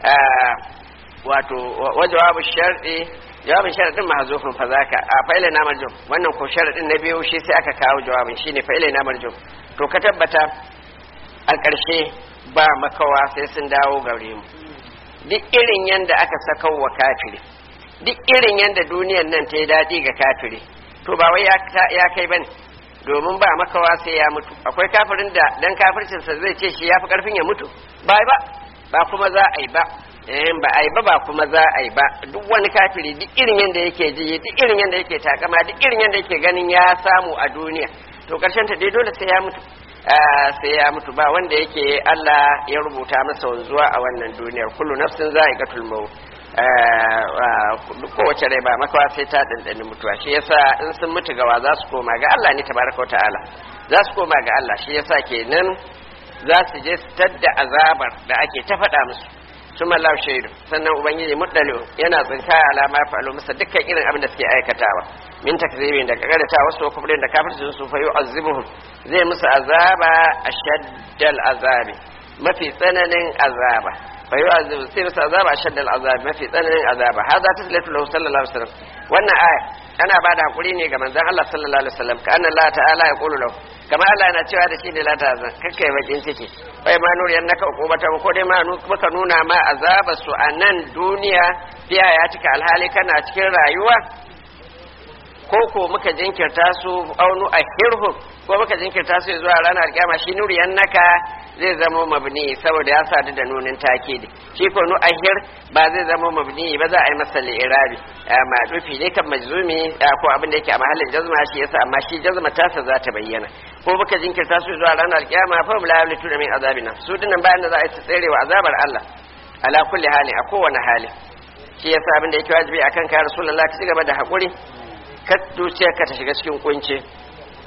Speaker 1: wato wajawabu shar'i jawabin sharadin mahzufin fa zaka a fa'ila na marjum wannan ko sharadin na biyu shi sai aka kawo jawabin shine fa'ila na marjum to ka tabbata a ƙarshe ba makawa sai sun dawo gare mu duk irin yanda aka saka wa kafiri duk irin yanda duniyar nan ta yi daɗi ga kafiri to ba wai ya kai bane domin ba makawa sai ya mutu akwai kafirin da dan kafircinsa zai ce shi ya fi karfin ya mutu ba ba ba kuma za a yi ba eh ba a yi ba ba kuma za a yi ba duk wani kafiri duk irin yanda yake ji duk irin yanda yake takama duk irin yanda yake ganin ya samu a duniya to karshen ta dai dole sai ya mutu sai ya mutu ba wanda yake Allah ya rubuta masa wanzuwa a wannan duniyar kullu nafsin za'iqatul maut kowace rai ba makawa sai ta dandani mutuwa shi yasa in sun mutu gawa za su koma ga Allah ne tabaraka wa ta'ala za su koma ga Allah shi yasa kenan za su je su tadda azabar da ake ta faɗa musu su mallahu shaidu sannan ubangiji muddalu yana tsinka alama ya fa'alu masa dukkan irin abin da suke aikatawa min takzibin da kagarata wasu kufrin da kafircin su fa yu'azzibuhum zai musu azaba ashaddal azabi mafi tsananin azaba fa yu'azzibu sai musu azaba ashaddal azabi mafi tsananin azaba hada taslatu lahu sallallahu alaihi wasallam wannan aya ana ba da hakuri ne ga manzon Allah sallallahu alaihi wasallam ka anna Allah ta'ala ya qulu lahu kamar Allah yana cewa da shi ne la ta'zan kakkai bakin ciki bai ma nur yannaka uqubata ko dai ma muka nuna ma azaba su a nan duniya fiya ya cika alhali kana cikin rayuwa ko ko muka jinkirta su aunu a hirhu ko muka jinkirta su zuwa ranar kiyama shi nuriyan naka zai zama mabni saboda ya sadu da nunin takidi shi ko nu ahir ba zai zama mabni ba za a yi masa li'irabi ma dufi ne kan majzumi ko abin da yake a mahallin jazma shi yasa amma shi jazma tasa za ta bayyana ko muka jinkirta su zuwa ranar kiyama fa la yamlitu min azabina su dinnan bayan da za a yi tserewa azabar Allah ala kulli hali a kowane hali shi yasa abin da yake wajibi akan ka rasulullahi ka ci gaba da hakuri ka ka ta shiga cikin kunci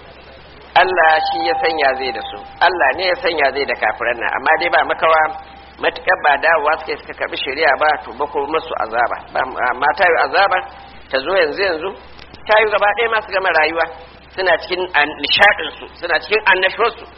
Speaker 1: Allah shi ya sanya zai da su Allah ne ya sanya zai da kafiran nan amma dai ba makawa matukar ba dawowa suke suka karbi shari'a ba to ba ko musu azaba amma ta yi azaba ta zo yanzu yanzu ta yi gaba ɗaya masu gama rayuwa suna cikin nishadin su suna cikin annashuwar su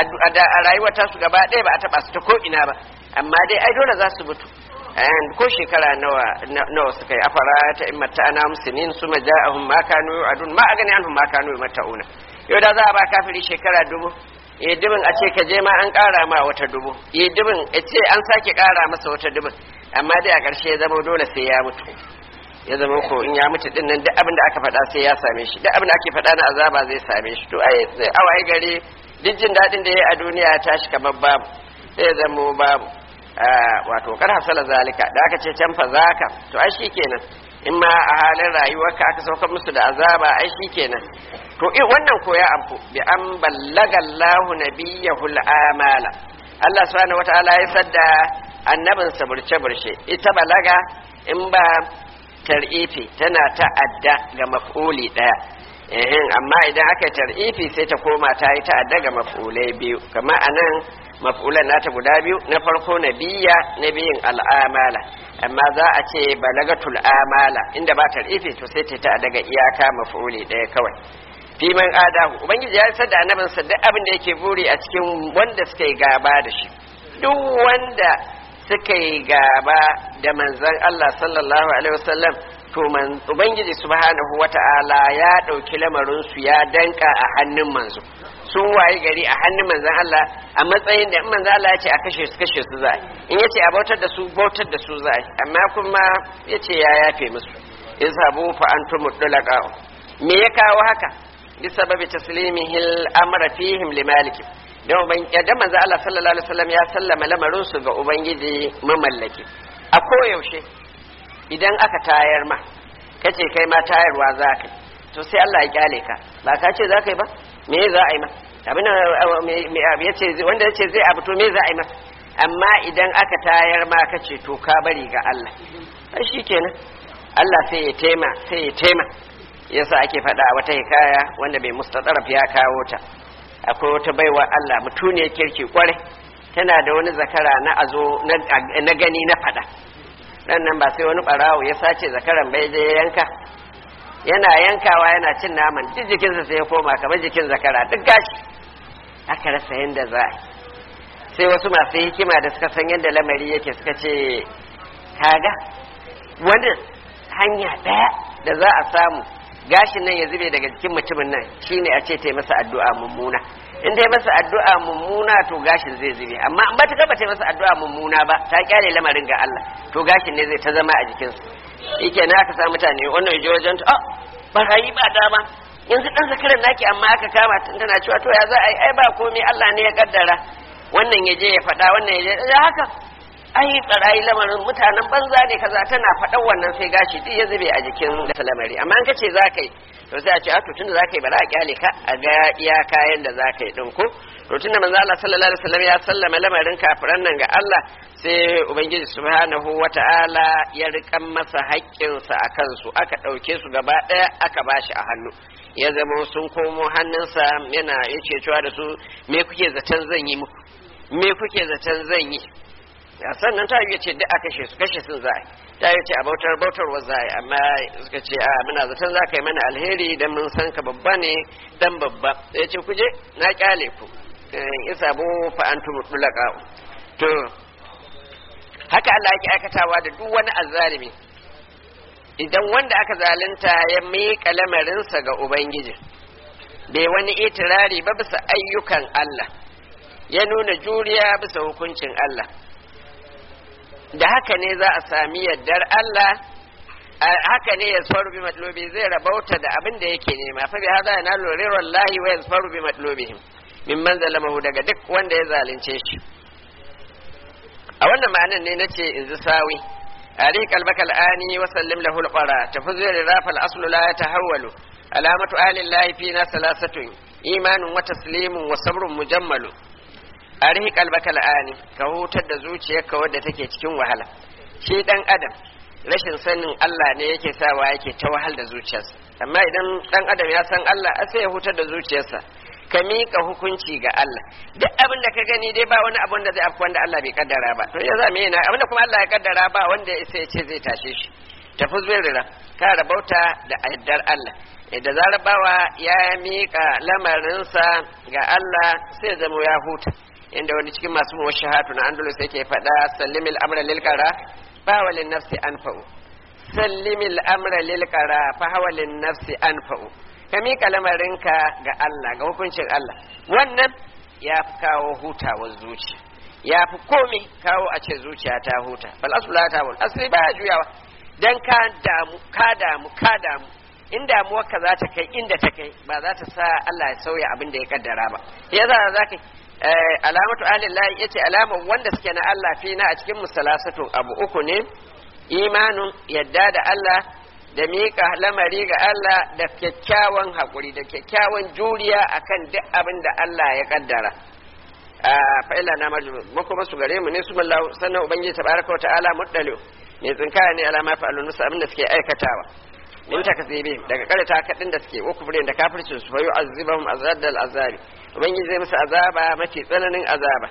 Speaker 1: a rayuwar ta su gaba ɗaya ba a taba su ta ko ina ba amma dai ai dole za su mutu ko shekara nawa nawa suka yi afara ta in mata ana musulmin su ma ja'ahum ma kanu adun ma agani anhum ma kanu mata'una yau da za a ba kafiri shekara dubu eh dubin a ce ka je ma an ƙara ma wata dubu eh dubin a ce an sake ƙara masa wata dubin amma dai a ƙarshe ya zama dole sai ya mutu ya zama ko in ya mutu din nan duk abin da aka faɗa sai ya same shi duk abin da ake faɗa na azaba zai same shi to ai sai awai gari duk jin daɗin da ya a duniya ya tashi kamar babu sai ya zama babu wato kar hasala zalika da aka ce can fa zaka to ai shikenan in ma a halin rayuwarka aka saukar musu da azaba ai shikenan to in wannan ko ya amfu bi an ballaga Allahu nabiyahu amala Allah subhanahu wataala ya sadda annabin sa burce burce ita balaga in ba tar'ifi tana ta'adda ga maf'uli daya eh amma idan aka tar'ifi sai ta koma ta yi ta'adda ga maf'ulai biyu kamar anan maf'ulan nata guda biyu na farko nabiyya nabiyin al'amala amma za a ce balagatul amala inda ba tar'ifi to sai ta daga iyaka maf'uli daya kawai fi man adahu ubangiji ya isar da annabin sa duk abin da yake buri a cikin wanda suka yi gaba da shi duk wanda suka yi gaba da manzon Allah sallallahu alaihi wasallam to man ubangiji subhanahu wata'ala ya dauki lamarin su ya danka a hannun manzo sun waye gari a hannun manzon Allah a matsayin da in manzon Allah ya ce a kashe su kashe su za'a in yace a bautar da su bautar da su za'a amma kuma yace ya yafe musu izhabu fa antum mudlaqa me ya kawo haka bisababi taslimihi al-amra fihim limaliki dan uban dan manzo Allah sallallahu alaihi wasallam ya sallama lamarin su ga ubangiji mamallaki a koyaushe idan aka tayar ma kace kai ma tayarwa za ka to sai Allah ya kyale ka ba ka ce za ka yi ba me za a yi ma abin ya ce wanda ya ce zai abu to me za a yi ma amma idan aka tayar ma ka ce to ka bari ga Allah ai shikenan Allah sai ya tema sai ya tema yasa ake faɗa wata hikaya wanda mai mustataraf ya kawo ta akwai wata baiwa Allah mutuniyar kirki kwarai tana da wani zakara na azo na gani na faɗa dan nan ba sai wani barawo ya sace zakaran bai je yanka yana yankawa yana cin naman duk jikinsa sai ya koma kamar jikin zakara duk gashi aka rasa yadda za a sai wasu masu hikima da suka san yadda lamari yake suka ce kaga wani hanya ɗaya da za a samu gashin nan ya zube daga jikin mutumin nan shine a ce ta masa addu'a mummuna in dai masa addu'a mummuna to gashin zai zube amma in ba ta ba ta masa addu'a mummuna ba ta kyale lamarin ga Allah to gashin ne zai ta zama a jikinsa yake na aka sa mutane wannan yaje wajen ta ba rayi ba dama yanzu dan zakaran naki amma aka kama tun tana cewa to ya za a yi ai ba komai Allah ne ya kaddara wannan yaje ya faɗa wannan yaje ya haka ai barayi lamarin mutanen banza ne kaza tana faɗan wannan sai gashi duk ya zube a jikin da lamari amma in ka ce za ka yi to sai a ce a to tunda za ka yi ba za a kyale ka a ga iya kayan da za ka yi ɗin ko to tunda manzo Allah sallallahu alaihi wasallam ya sallama lamarin kafiran nan ga Allah sai ubangiji subhanahu wata'ala ya rikan masa haƙƙinsa a kansu aka ɗauke su gaba ɗaya aka bashi a hannu ya zama sun komo hannunsa yana yake cewa da su me kuke zaton zan yi muku me kuke zaton zan yi ya sannan ta yi ce duk a kashe su kashe sun za'a ta yi ce a bautar bautar wa za'a amma suka ce a muna zaton za ka yi mana alheri dan mun san ka babba ne dan babba ya ce kuje na kyale ku isa bu fa antum dulaka to haka Allah yake aikatawa da duk wani azzalimi idan wanda aka zalunta ya miƙa lamarinsa ga ubangiji bai wani itirari ba bisa ayyukan Allah ya nuna juriya bisa hukuncin Allah da haka ne za a sami yardar Allah haka ne ya faru bi matlobi zai rabauta da abin da yake nema fa bi hada yana lorirar lahi wa yasfaru bi matlobihim min man zalamahu daga duk wanda ya zalunce shi a wannan ma'anan ne nace in zi sawi ari qalbaka al'ani wa sallim lahu al-qara tafuzu rafa al-aslu la yatahawwalu alamatu ahli llahi fina salasatun imanun wa taslimun wa sabrun mujammalu arihi kalbaka la'ani ka hutar da zuciyarka wadda take cikin wahala shi dan adam rashin sanin Allah ne yake sawa yake ta wahal da zuciyarsa amma idan dan adam ya san Allah sai ya hutar da zuciyarsa ka miƙa hukunci ga Allah duk abin da ka gani dai ba wani abin da zai afku wanda Allah bai kaddara ba to ya za mu yana abin da kuma Allah ya kaddara ba wanda ya isa ya ce zai tashe shi tafi zuwa ka rabauta da addar Allah da zarar bawa ya miƙa lamarinsa ga Allah sai zama ya huta inda wani cikin masu muwashahatu na andalus yake faɗa sallimil amra lil qara fa walin nafsi anfa'u sallimil amra lil qara fa hawalin nafsi anfa'u ka miƙa lamarinka ga Allah ga hukuncin Allah wannan ya fi kawo hutawar zuciya ya fi komai kawo a ce zuciya ta huta fal aslu la ta'ul asli ba juyawa dan ka damu ka damu ka damu in damuwarka za ta kai inda ta kai ba za ta sa Allah ya sauya abin da ya kaddara ba ya za za ka alamatu alillahi yace alamar wanda suke na Allah fi na a cikin musalasatun abu uku ne imanun yadda da Allah da miƙa lamari ga Allah da kyakkyawan haƙuri da kyakkyawan juriya akan duk abin da Allah ya kaddara fa'ila na marjumu makoma su gare mu ne su mallahu sannan ubangiji tabaraka wa ta'ala muddalu mai tsinkaya ne alama fa'alun musu abin da suke aikatawa min takzibi daga karata kadin da suke ukufrin da kafircin su fayu azibahum azaddal azabi ubangiji zai musu azaba mafi tsananin azaba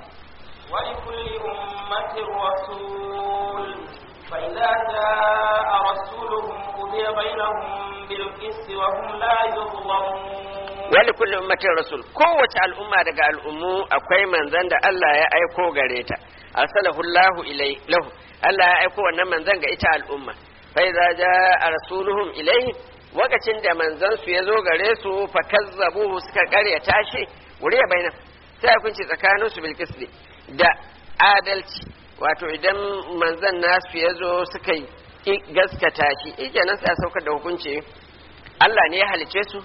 Speaker 2: ولكل أمة رسول فإذا جاء رسولهم قضي بينهم بالقسط وهم لا يظلمون
Speaker 1: wali kulli ummatin rasul kowace al'umma daga al'ummu akwai manzan da Allah ya aiko gare ta arsalahu Allahu ilai lahu Allah ya aiko wannan manzan ga ita al'umma fa idza jaa rasuluhum ilaihi wakacin da manzan su yazo gare su fa kazzabuhu suka karya tashi wuriya baina sai hukunci tsakanin su bil qisdi da adalci wato idan manzan nasu yazo suka yi gaskata shi kenan sai a saukar da hukunci Allah ne ya halice su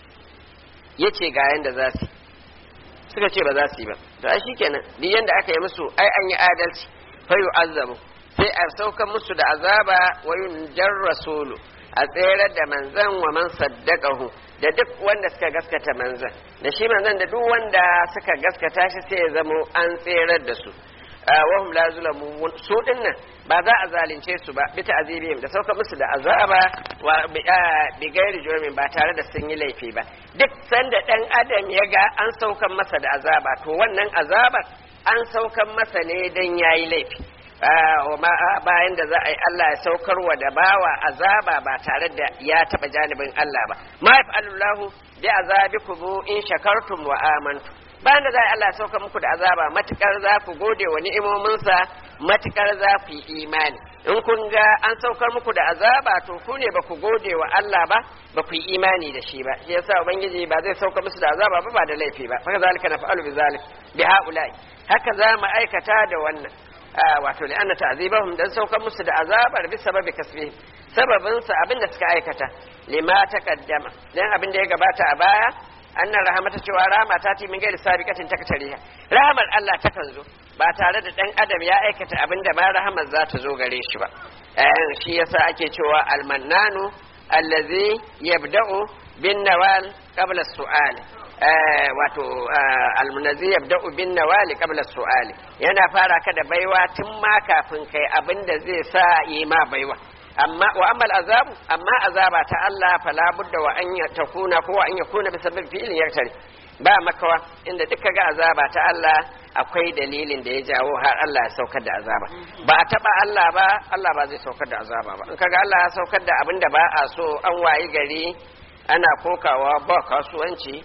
Speaker 1: ya ce ga yanda za su suka ce ba za su yi ba to ai shikenan duk yanda aka yi musu ai an yi adalci fa yu'azzabu sai a saukan musu da azaba wa yunjar rasulu a tsere da manzan wa man saddaqahu da duk wanda suka gaskata manzan da shi manzan da duk wanda suka gaskata shi sai ya zamo an tserar da su wahum la zulamu su dinnan ba za a zalunce su ba bi ta'zibihim da sauka musu da azaba wa bi gairi jurmin ba tare da sun yi laifi ba duk sanda dan adam ya ga an saukan masa da azaba to wannan azabar an saukan masa ne dan yayi laifi bayan da za a yi Allah ya saukar wa da bawa azaba ba tare da ya taba janibin Allah ba ma yaf'alullahu bi azabikum in shakartum wa amantum bayan da za Allah ya sauka muku da azaba matukar za ku gode wa ni'imominsa matukar za ku yi imani in kun ga an saukar muku da azaba to ku ne ba ku gode wa Allah ba ba ku yi imani da shi ba shi yasa ubangiji ba zai sauka musu da azaba ba ba da laifi ba haka zalika nafa'alu bi zalik bi haula'i haka za mu aikata da wannan wato li anna ta'zibahum dan saukar musu da azabar bi sababi kasbihim sababin sa abin da suka aikata lima taqaddama dan abin da ya gabata a baya annan rahamata cewa rahama ta ti min gairi sabiqatin takatariha rahamar Allah ta kan zo ba tare da dan adam ya aikata abin da ma rahamar za ta zo gare shi ba eh shi yasa ake cewa almannanu allazi yabda'u bin nawal qabla su'al eh wato almunazi yabda'u bin nawal qabla su'al yana fara ka da baiwa tun ma kafin kai abin da zai sa yi ma baiwa amma wa amma azabu amma azaba ta Allah fala budda wa an takuna ko an yakuna bi sabab fi'lin yaktari ba makawa inda duka ga azaba ta Allah akwai dalilin da ya jawo har Allah ya saukar da azaba ba a taba Allah ba Allah ba zai saukar da azaba ba in kaga Allah ya saukar da abin da ba a so an wayi gari ana kokawa ba kasuwanci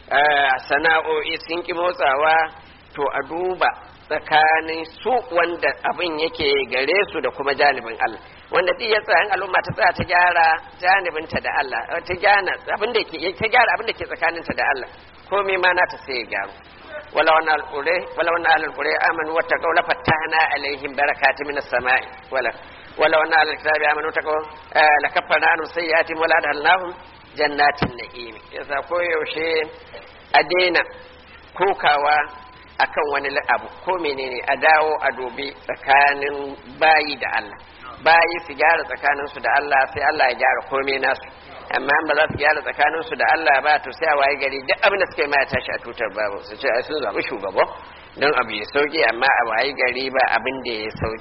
Speaker 1: sana'o'i sun ki motsawa to a duba tsakanin su wanda abin yake gare su da kuma janibin Allah wanda duk ya tsaya al'umma ta tsaya ta gyara janibinta da Allah ta gyara abin da ke ta gyara abin da ke tsakaninta da Allah komai ma nata sai ya gyaru wala wannan alqure wala wannan alqure amanu wattaqaw la fatahna alaihim barakatun minas sama'i wala wala wannan alkitabi amanu wattaqaw la kaffarna anhum sayyi'atihim wala adhalnahum jannatin na'im yasa koyaushe a daina kokawa akan wani abu ko menene a dawo a dobe tsakanin bayi da Allah bayi su gyara tsakanin su da Allah sai Allah ya gyara komai nasu amma ba za su gyara tsakanin su da Allah ba to sai a waye gari duk abin da suka yi ma ya tashi a tutar babu su ce sun zaɓi shugaba don abu ya sauki amma a waye gari ba abin da ya sauki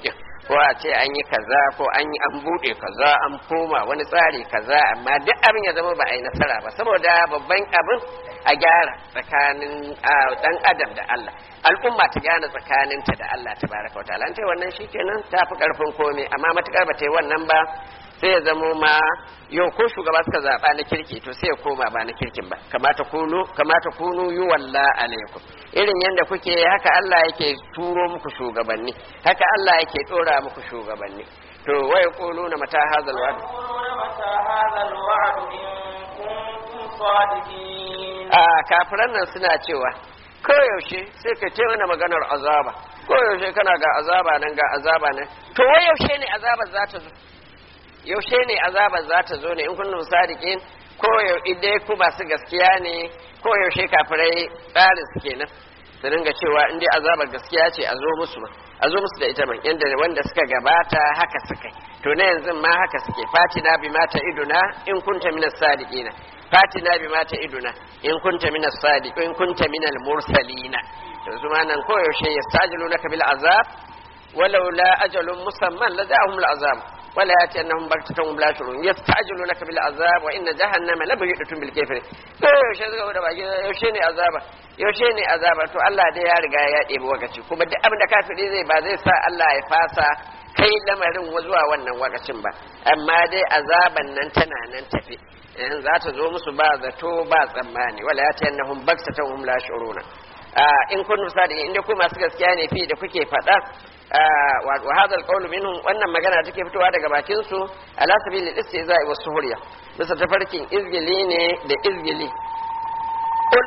Speaker 1: ko a ce an yi kaza ko an yi an bude kaza an koma wani tsari kaza amma duk abin ya zama ba a yi nasara ba saboda babban abin a gyara tsakanin dan adam da Allah al'umma ta gyara tsakaninta da Allah tabaraka wa ta'ala an ce wannan shikenan ta fi karfin komai amma matukar ba ta yi wannan ba sai ya zamo ma yau ko shugaba suka zaɓa na kirki to sai ya koma ba na kirkin ba kamata kunu kamata kunu yi walla alaikum irin yadda kuke haka Allah yake turo muku shugabanni haka Allah yake ɗora muku shugabanni to wai kulu na mata hazal wa'd
Speaker 2: متى هذا الوعد إن كنتم صادقين
Speaker 1: a kafiran nan suna cewa koyaushe sai ka ce mana maganar azaba koyaushe kana ga azaba nan ga azaba nan to wai yaushe ne azabar za ta zo yaushe ne azabar za ta zo ne in kun sadiqin ko idai ku masu gaskiya ne ko yaushe kafirai tsarin su kenan su dinga cewa in dai azabar gaskiya ce a zo musu ma a zo musu da ita man yanda wanda suka gabata haka suka yi to na yanzu ma haka suke fatina bi mata iduna in kunta minas sadiqina fatina bi mata iduna in kunta minas sadiq in kunta minal mursalina yanzu ma nan ko yaushe yastajilunaka bil azab ولولا أجل مسمى لجاءهم العذاب ولا يأتينهم بغتة وهم لا يشعرون يستعجلونك بالعذاب وإن جهنم لمحيطة بالكافرين to yaushe suka da baki yaushe ne azaba yaushe ne azaba to Allah dai ya riga ya ɗebi wakaci kuma duk abin da kafiri zai ba zai sa Allah ya fasa kai lamarin zuwa wannan wakacin ba amma dai azaban nan tana nan tafi in za ta zo musu ba zato ba tsammani wala ya ta yannahum baktatan hum la shuruna in kun sadi inda ku masu gaskiya ne fi da kuke faɗa wa hadha alqawlu minhum wannan magana take fitowa daga bakin su ala sabili istihza'i was suhriya bisa tafarkin izgili ne da izgili qul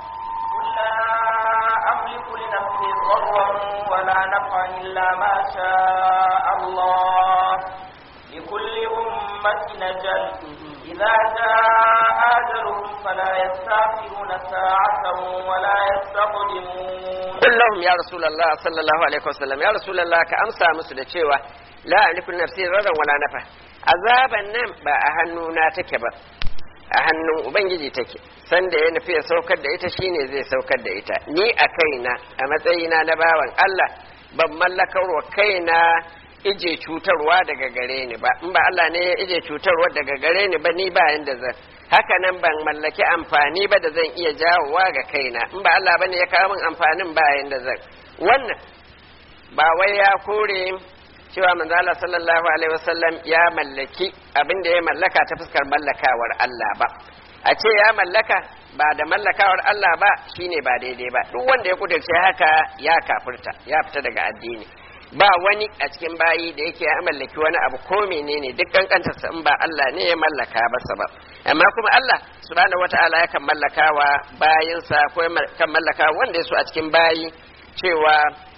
Speaker 2: قل لا أملك لنفسي ضرا ولا نفعا إلا ما شاء الله لكل أمة أجل إذا جاء أجلهم فلا يستأخرون ساعة ولا يستقدمون
Speaker 1: قل لهم يا رسول الله صلى الله عليه وسلم يا رسول الله كأمسى مسل cewa la alifu nafsi radan wala nafa azaban nan ba a hannuna take ba a hannun ubangiji take sanda ya nufi ya saukar da ita shine zai saukar da ita ni a kaina a matsayina na bawan Allah ban mallakar wa kaina ije cutarwa daga gare ni ba in ba Allah ne ya ije cutarwa daga gare ni ba ni ba yanda zan haka nan ban mallaki amfani ba da zan iya jawowa ga kaina in ba Allah bane ya kawo min amfanin ba yanda zan wannan ba wai ya kore cewa manzo Allah sallallahu alaihi wasallam ya mallaki abin da ya mallaka ta fuskar mallakawar Allah ba a ce ya mallaka ba da mallakawar Allah ba shine ba daidai ba duk wanda ya kudurce haka ya kafirta ya fita daga addini ba wani a cikin bayi da yake ya mallaki wani abu ko menene duk kankantarsa in ba Allah ne ya mallaka masa ba amma kuma Allah subhanahu wata'ala ya kan mallakawa bayinsa ko kan mallaka wanda ya so a cikin bayi cewa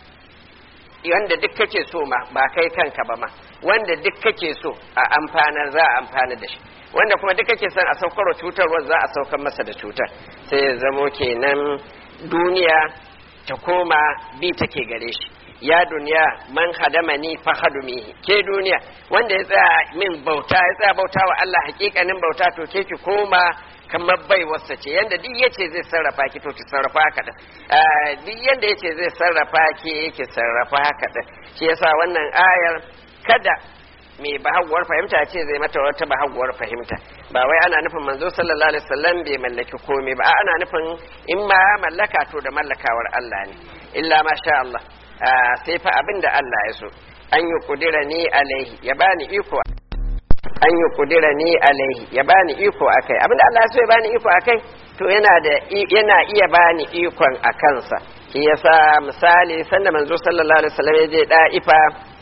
Speaker 1: wanda duk kake so ma ba kai kanka ba ma wanda duk kake so a amfanar za a amfana da shi wanda kuma duk kake son a saukar cutarwar za a saukar masa da cutar sai ya zamo kenan duniya ta koma bi take gare shi ya duniya man hadamani fa hadumihi ke duniya wanda ya tsaya min bauta ya tsaya bauta wa Allah hakikanin bauta to ke ki koma kamar bai wasa ce yanda duk yace zai sarrafa ki to ki sarrafa haka da duk yanda yace zai sarrafa ki ki sarrafa haka da shi yasa wannan ayar kada mai bahaguwar fahimta ce zai mata wata bahaguwar fahimta ba wai ana nufin manzo sallallahu alaihi wasallam bai mallaki komai ba ana nufin in ma ya mallaka to da mallakawar Allah ne illa ma sha Allah sai fa abin da Allah ya so an yi kudira ni alaihi ya bani iko an yi kudira ni alaihi ya bani iko akai abin da Allah ya so ya bani iko akai to yana da yana iya bani ikon a kansa shi yasa misali sanda manzo sallallahu alaihi wasallam ya je da'ifa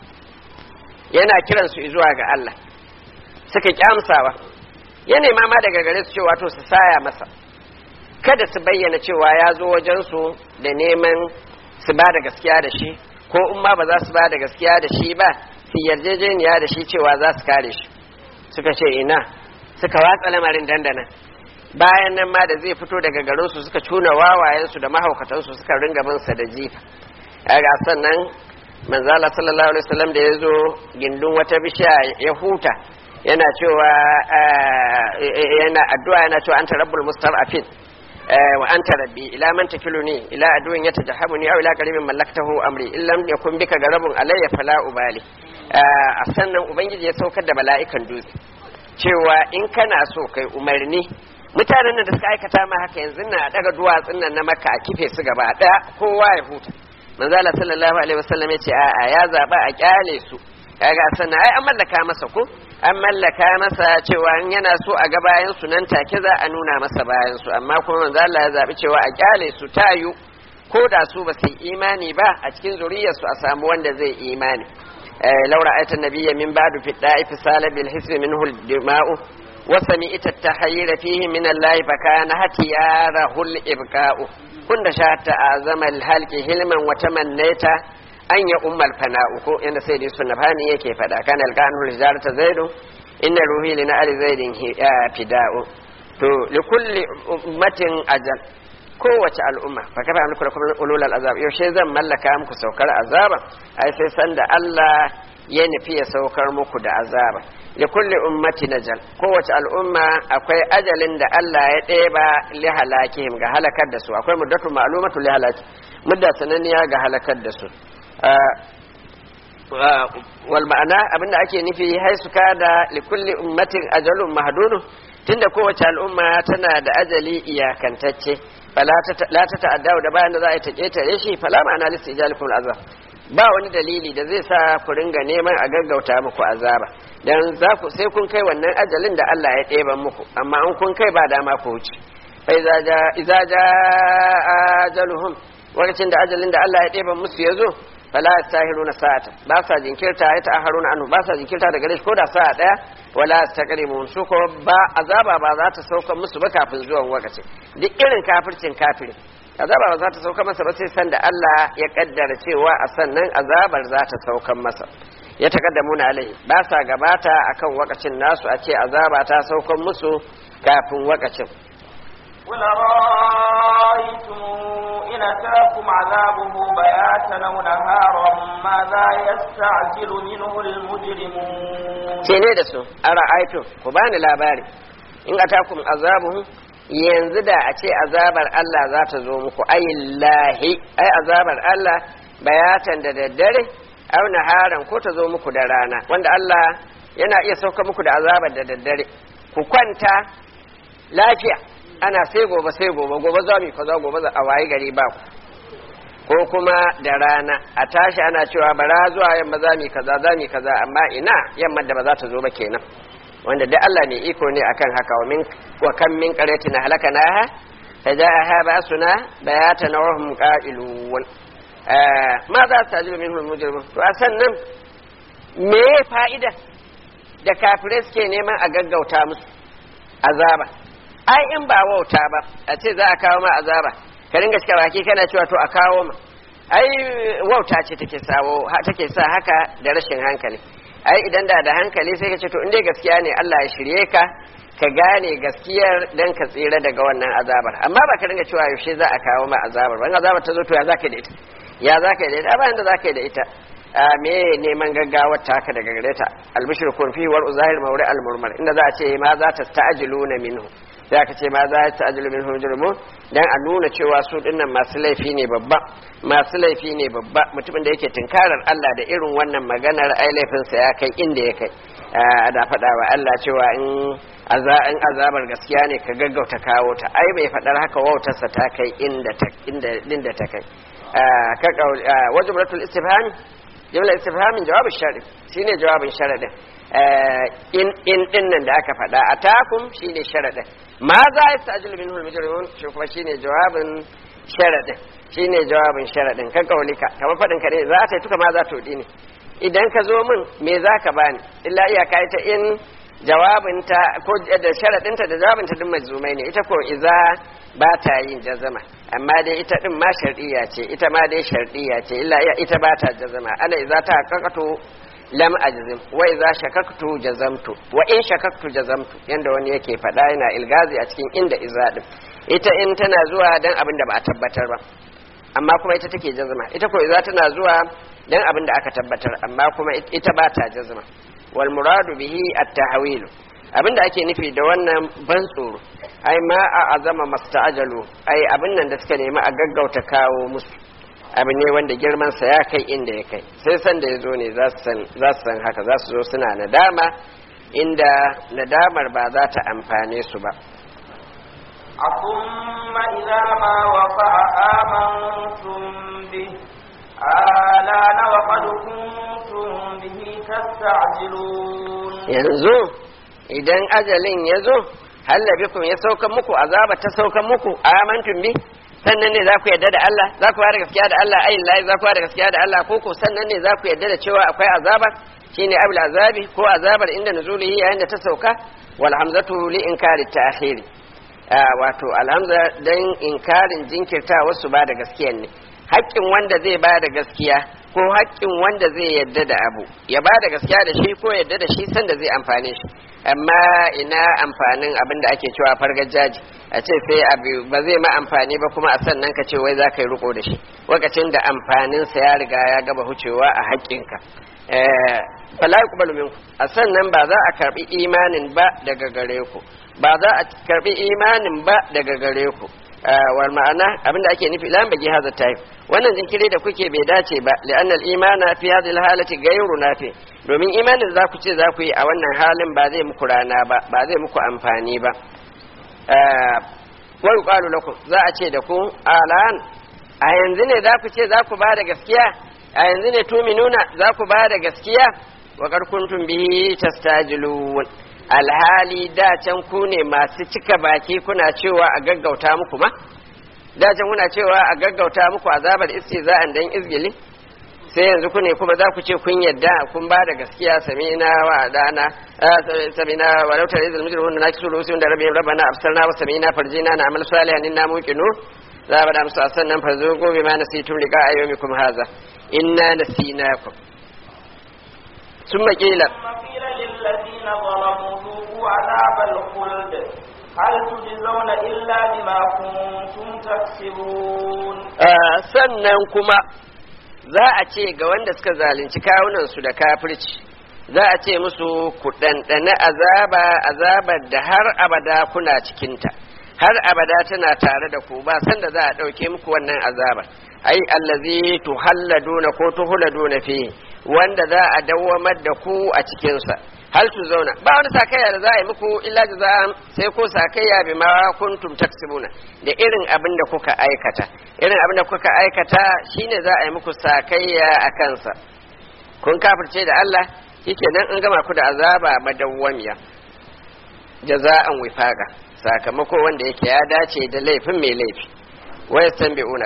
Speaker 1: yana kiran su zuwa ga Allah suka kyamsawa ya nema ma daga gare su cewa to su saya masa kada su bayyana cewa ya zo wajen su da neman su ba da gaskiya da shi ko in ma ba za su ba da gaskiya da shi ba su yarjejeniya da shi cewa za su kare shi suka ce ina suka watsa lamarin dandana bayan nan ma da zai fito daga garinsu suka cuna wawayensu da mahaukatansu suka ringa bin sa da jifa ga sannan manzala sallallahu alaihi wasallam da ya zo gindin wata bishiya ya huta yana cewa yana addu'a yana cewa anta rabbul mustad'afin wa anta rabbi ila man takiluni ila aduwin yatajahamuni aw ila qaribin mallaktahu amri in lam yakun bika garabun alayya fala ubali a sannan ubangiji ya saukar da mala'ikan dutse cewa in kana so kai umarni mutanen da suka aikata ma haka yanzu na daga duwatsun nan na maka a kife su gaba daya kowa ya huta manzo Allah sallallahu alaihi wasallam ya ce a'a ya zaba a kyale su kaga sannan ai an mallaka masa ko an mallaka masa cewa in yana so a ga bayan su nan take za a nuna masa bayan su amma kuma manzo Allah ya zabi cewa a kyale su tayu ko da su ba su yi imani ba a cikin zuriyar su a samu wanda zai imani laura ayatan nabiyya min ba'du fi da'ifi salabil hisbi minhu al-dima'u وسمعت التحير فيه من الله فكان هتياره الإبقاء كنت شاهدت أعظم الهلك هلما وتمنيت أن يؤم الفناء إن سيدي السنبهاني يكي فدا كان القانه الجارة زيد إن روحي لنأل زيد فداء تو لكل أمة أجل kowace al'umma fa kafa muku lakum ulul azab yaushe zan mallaka muku saukar azaba ai sai sanda Allah ya nufi ya saukar muku da azaba li kulli ummati najal kowace al'umma akwai ajalin da Allah ya ɗeba li halakihim ga halakar da su akwai muddatu ma'lumatu li halaki mudda sananniya ga halakar da su wal ma'ana abinda ake nufi haisu kada li kulli ummatin ajalun mahdudun tunda kowace al'umma tana da ajali iyakantacce fala la ta ta'adda da bayan da za a yi ta ketare shi fala ma'ana listi ijalikum azab ba wani dalili da zai sa ku ringa neman a gaggauta muku azaba dan za ku sai kun kai wannan ajalin da Allah ya ɗeba muku amma an kun kai ba dama ku wuce fa iza ja iza ja ajaluhum lokacin da ajalin da Allah ya ɗeba musu ya zo fala yastahiruna sa'ata ba sa jinkirta ya ta'haruna anhu ba sa jinkirta daga gare shi ko da sa'a daya wala taqrimun su ko ba azaba ba za ta sauka musu ba kafin zuwan lokaci duk irin kafircin kafirin azaba ba za ta sauka masa ba sai san da Allah ya kaddara cewa a sannan azabar za ta saukan masa ya taqaddamuna alaihi ba sa gabata akan wakacin nasu a ce azaba ta saukan musu kafin wakacin
Speaker 2: قل رأيتم إن أتاكم عذابه بياتا أو نهارا ماذا يستعجل منه المجرمون
Speaker 1: ce ne da su a ra'aitu ku bani labari in atakum azabuhu yanzu da a ce azabar Allah za ta zo muku ayillahi ai azabar Allah bayatan da daddare au naharan ko ta zo muku da rana wanda Allah yana iya sauka muku da azabar da daddare ku kwanta lafiya ana sai gobe sai gobe gobe za mu kaza gobe za a wayi gari ba ku ko kuma da rana a tashi ana cewa bara zuwa yamma za mu kaza za mu kaza amma ina yamma da ba za ta zo ba kenan wanda da Allah ne iko ne akan haka wa min wa kam min qaryatin halakanaha fajaaha ba'suna bayatan wa hum qa'ilun ma za ta jiru minhum mujrimun to a sannan me fa'ida da kafirai suke neman a gaggauta musu azaba ai in ba wauta ba a ce za a kawo ma azaba ka ringa cika baki kana cewa to a kawo ma ai wauta ce take sawo take sa haka da rashin hankali ai idan da da hankali sai ka ce to in dai gaskiya ne Allah ya shirye ka ka gane gaskiyar dan ka tsira daga wannan azabar amma ba ka ringa cewa yaushe za a kawo ma azabar wannan azabar ta zo to ya zaka da ita ya zaka da ita bayan da zaka da ita me neman gaggawar taka daga gare ta albishirkun fi war uzahir mawri almurmar inda za a ce ma za ta ta'ajiluna minhu sai aka ce ma za ta ta'ajilu minhu mujrimu dan a nuna cewa su dinnan masu laifi ne babba masu laifi ne babba mutumin da yake tinkarar Allah da irin wannan maganar ai laifinsa ya kai inda ya kai da faɗa wa Allah cewa in in azabar gaskiya ne ka gaggauta kawo ta ai bai faɗar haka wautarsa ta kai inda ta inda ta kai ka wajibul istifham jumla istifhamin jawabin shari shine jawabin sharadin in in din nan da aka faɗa atakum shine sharadin ma za ya ta'jilu minhu al-mujrimun shi kuma shine jawabin sharadin shine jawabin sharadin kan kaulika kamar fadin ka ne za ta tuka ma za ta wudi ne idan ka zo min me za ka bani illa iyaka ita in jawabinta ko da sharadinta da jawabinta din majzumai ne ita ko iza ba ta yin jazama amma dai ita din ma shar'iyya ce ita ma dai shar'iyya ce illa ita ba ta jazama ana iza ta kakatu lam ajzim wa iza shakaktu jazamtu wa in shakaktu jazamtu yanda wani yake faɗa yana ilgazi a cikin inda iza din ita in tana zuwa dan abin da ba a tabbatar ba amma kuma ita take jazama ita ko iza tana zuwa dan abin da aka tabbatar amma kuma ita ba ta jazama wal muradu bihi at-tahwil abinda ake nufi da wannan ban tsoro ai ma a azama masta'ajalu ai abin nan da suka nemi a gaggauta kawo musu abu ne wanda girmansa ya kai inda ya kai sai san da ya zo ne za su san haka za su zo suna nadama inda nadamar ba za ta amfane su ba
Speaker 2: ثم إذا ما وقع آمنتم به آلان وقد كنتم به تستعجلون
Speaker 1: yanzu idan ajalin ya zo hallabikum ya saukan muku azaba ta saukan muku amantum bi sannan ne za ku yarda da Allah za ku fara gaskiya da Allah ayin layi za ku fara gaskiya da Allah ko ko sannan ne za ku yarda da cewa akwai azaba shine abul azabi ko azabar inda nuzulihi yayin da ta sauka wal hamzatu li inkari ta'khiri wato alhamza dan inkarin jinkirta wasu ba da gaskiya ne haƙƙin wanda zai ba da gaskiya ko haƙƙin wanda zai yadda da abu ya ba da gaskiya da shi ko yadda da shi sanda zai amfane shi amma ina amfanin abin da ake cewa fargajaji a ce sai abu ba zai ma amfani ba kuma a sannan ka ce wai za ka yi riko da shi lokacin da amfaninsa ya riga ya gaba hucewa a haƙƙinka fala yuqbalu minku a sannan ba za a karbi imanin ba daga gare ku ba za a karbi imanin ba daga gare ku wal ma'ana abinda ake nufi lan bagi haza tayi wannan jinkiri da kuke bai dace ba li'anna al-imana fi hadhihi al-halati ghayru nafi domin imanin za ku ce za ku yi a wannan halin ba zai muku rana ba ba zai muku amfani ba wa yuqalu lakum za a ce da ku alan a yanzu ne za ku ce za ku ba da gaskiya a yanzu ne tuminuna za ku ba da gaskiya wa kuntum bihi tastajilun alhali da can ku ne masu cika baki kuna cewa a gaggauta muku ma da can kuna cewa a gaggauta muku azabar istiza'an dan izgili sai yanzu ku ne kuma za ku ce kun yadda kun ba da gaskiya samina wa dana samina wa lautar izil mujrimun na kisu rusul da rabbi rabbana absarna wa samina farjina na amal salihan inna muqinu za ba da musu sannan farzo gobe ma nasitum liqa ayyumikum haza inna nasinakum ثم قيل
Speaker 2: ثم قيل للذين ظلموا ذوقوا عذاب الخلد هل تجزون إلا بما كنتم تكسبون
Speaker 1: sannan kuma za a ce ga wanda suka zalunci kawunansu da kafirci za a ce musu ku ɗanɗana azaba azabar da har abada kuna cikinta har abada tana tare da ku ba sanda za a ɗauke muku wannan azabar ai allazi tuhalladuna ko tuhladuna fi wanda za a dawwamar da ku a cikinsa hal tu zauna ba wani sakayya da za a yi muku illa jaza'an sai ko sakayya bi ma kuntum taksibuna da irin abin da kuka aikata irin abin da kuka aikata shine za a yi muku sakayya a kansa kun kafirce da Allah nan an gama ku da azaba madawwamiya jaza'an wifaqa sakamako wanda yake ya dace da laifin mai laifi ويستنبئونك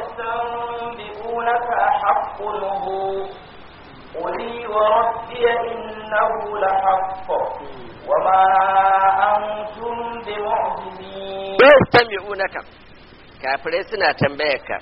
Speaker 2: ويستنبئونك أحق هو قلي وربي إنه لحق وما أنتم بمعجزين
Speaker 1: ويستنبئونك kafirai suna tambayarka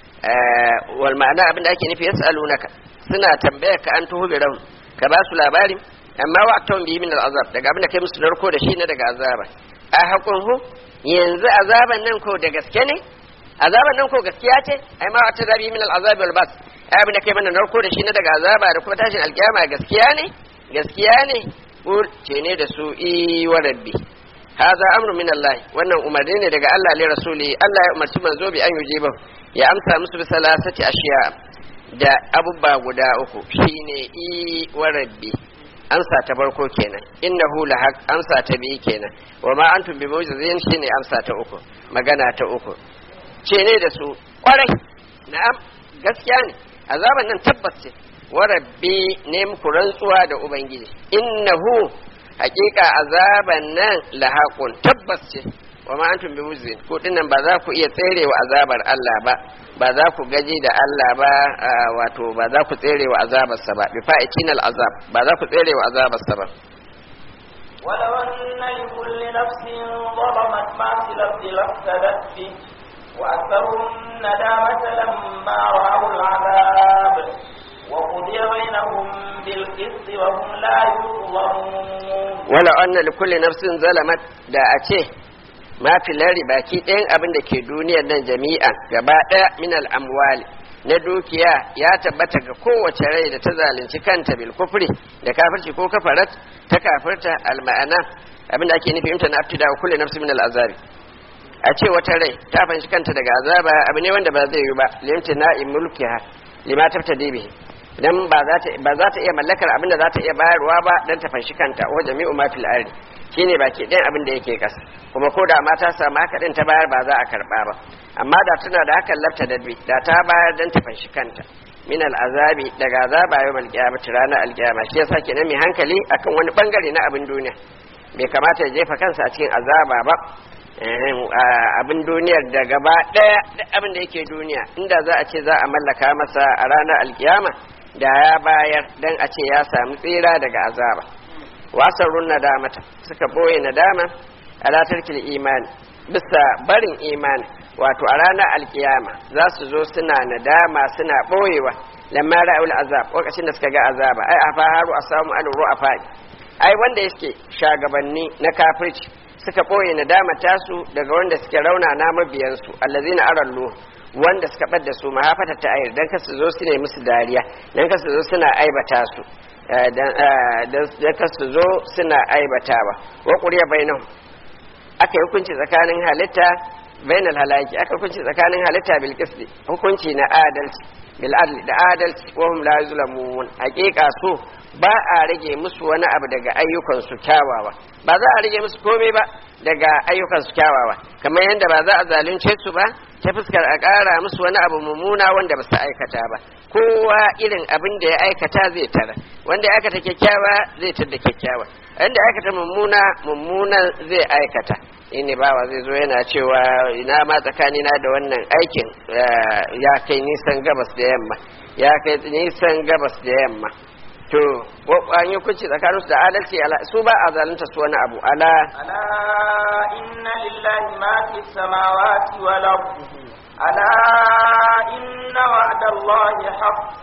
Speaker 1: wal ma'ana abin da ake nufi yas'alunaka suna tambayarka an tuhu biran ka ba su labari amma wa aktawan bihi min al'azab daga abin da kai musu narko da shi na daga azaba a haƙun hu yanzu azaban nan ko da gaske ne azaban nan ko gaskiya ce ai ma wata zabi min al'azab wal bas ai abin da kai mana narko da shi na daga azaba da kuma tashin alkiyama gaskiya ne gaskiya ne qul ce ne da su i wa rabbi hadha amru min Allah wannan umarni ne daga Allah li rasuli Allah ya umarci manzo bi an yujiba ya amsa musu bi salasati ashiya da abubba guda uku shine i wa rabbi amsa ta farko kenan innahu la haq amsa ta biyu kenan wa ma antum bi mu'jizin shine amsa ta uku magana ta uku ce ne da su kwarai na'am gaskiya ne azaban nan tabbas ce wa rabbi ne muku rantsuwa da ubangiji innahu haƙiƙa azaban nan lahaqun tabbas ce wa ma antum bi mu'jizin ko dinnan ba za ku iya tserewa azabar Allah ba ba za ku gaji da Allah ba wato ba za ku tserewa azabarsa ba bi fa'itin azab ba za ku tserewa azabarsa ba
Speaker 2: ولو أن لكل نفس ظلمت ما في الأرض لافتدت به وأكثروا الندامة لما رأوا العذاب وقضي بينهم بالقسط وهم لا يظلمون
Speaker 1: ولو أن لكل نفس ظلمت da a ce ma filari baki ɗayan abin da ke duniyar nan jami'an gaba ɗaya min al'amwali na dukiya ya tabbata ga kowace rai da ta zalunci kanta bil kufri da kafirci ko kafarat ta kafirta al ma'ana abinda ake nufi imtana abtida kullu nafsin min al azabi a ce wata rai ta fanshi kanta daga azaba abu ne wanda ba zai yi ba limtina in mulkiha lima tabtadi bihi dan ba za ta ba za ta iya mallakar abinda za ta iya bayarwa ba dan ta fanshi kanta wa jami'u ma fil ardi shine baki ɗayan abin da yake kasa kuma ko da ma ta samu haka din ta bayar ba za a karba ba amma da tana da hakan lafta dadbi da ta bayar dan ta fanshi kanta min azabi daga azaba yau malkiyama ranar alkiyama shi yasa kenan mai hankali akan wani bangare na abin duniya bai kamata ya jefa kansa a cikin azaba ba abin duniyar da gaba ɗaya duk abin da yake duniya inda za a ce za a mallaka masa a ranar alkiyama da ya bayar dan a ce ya samu tsira daga azaba wasarun nadamata suka boye nadama ala tarkil imani bisa barin imani wato a ranar alkiyama za su zo suna nadama suna boyewa lamma ra'ul azab lokacin da suka ga azaba ai afa haru asamu al ru'afa ai wanda yake shagabanni na kafirci suka boye nadama tasu daga wanda suke rauna na mabiyansu allazina arallu wanda suka ɓadda su mahafata ta ayar don kasu zo su ne musu dariya don kasu zo suna aibata su don kasu zo suna aibatawa wa ƙuriya bainahu aka yi hukunci tsakanin halitta bainal halaki aka hukunci tsakanin halitta bil qisti hukunci na adalci bil adli da adalci wa hum la yuzlamun haqiqa su ba a rage musu wani abu daga ayyukan su kyawawa ba za a rage musu komai ba daga ayyukan su kyawawa kamar yadda ba za a zalunce su ba ta fuskar a ƙara musu wani abu mummuna wanda ba su aikata ba kowa irin abin da ya aikata zai tara wanda ya aikata kyakkyawa zai tada kyakkyawa wanda ya aikata mummuna mummuna zai aikata ini bawa zai zo yana cewa ina ma tsakanina da wannan aikin ya kai nisan gabas da yamma ya kai nisan gabas da yamma to an yi kunci tsakaninsu da adalci su ba a zalunta su wani abu ala
Speaker 2: ala inna lillahi ma fi samawati wal ardi ala inna wa'da allahi haqq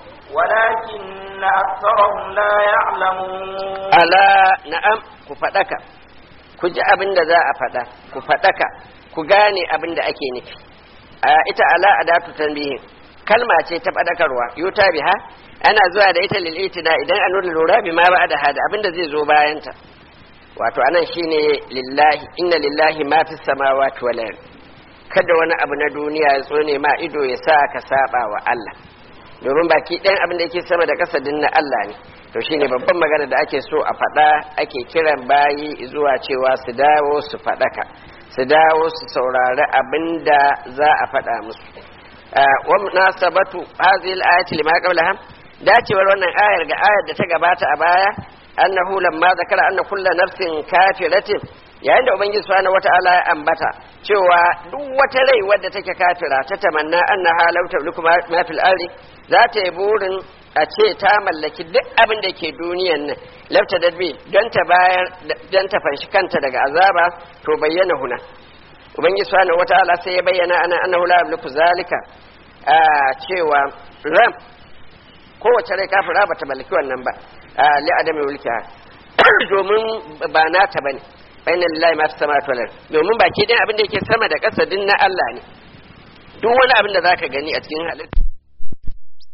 Speaker 2: ولكن أكثرهم لا يعلمون
Speaker 1: ala na'am ku faɗaka ku ji abin da za a faɗa ku faɗaka ku gane abin da ake nufi a ita ala adatu tanbihin kalma ce ta faɗakarwa yuta biha ana zuwa da ita lil itina idan an nuna lura bi ma ba da hada abin da zai zo bayan ta wato anan shine lillahi inna lillahi ma fis samawati wal ard kada wani abu na duniya ya tsone ma ido ya sa ka saba wa Allah domin baki ɗayan abin da yake sama da ƙasa din na Allah ne to shine babban magana da ake so a faɗa ake kiran bayi zuwa cewa su dawo su faɗaka su dawo su saurari abin da za a faɗa musu wa munasabatu hadhihi al-ayati lima qablaha dacewar wannan ayar ga ayar da ta gabata a baya annahu lamma zakara anna kullu nafsin kafiratin yayin da ubangiji subhanahu wata'ala ya ambata cewa duk wata rai wadda take kafira ta tamanna annaha law tamliku ma fil ardi za ta yi burin a ce ta mallaki duk abin da ke duniyan nan lafta dadbi don ta bayar don ta fanshi kanta daga azaba to bayyana huna ubangiji subhanahu wata'ala sai ya bayyana ana annahu la yamliku zalika a cewa ram kowace rai kafira ba ta mallaki wannan ba li adami mulkiha domin ba nata bane bainal lillahi ma fi samawati wal domin baki ɗayan abin da yake sama da ƙasa din na Allah ne duk wani abin da zaka gani a cikin halitta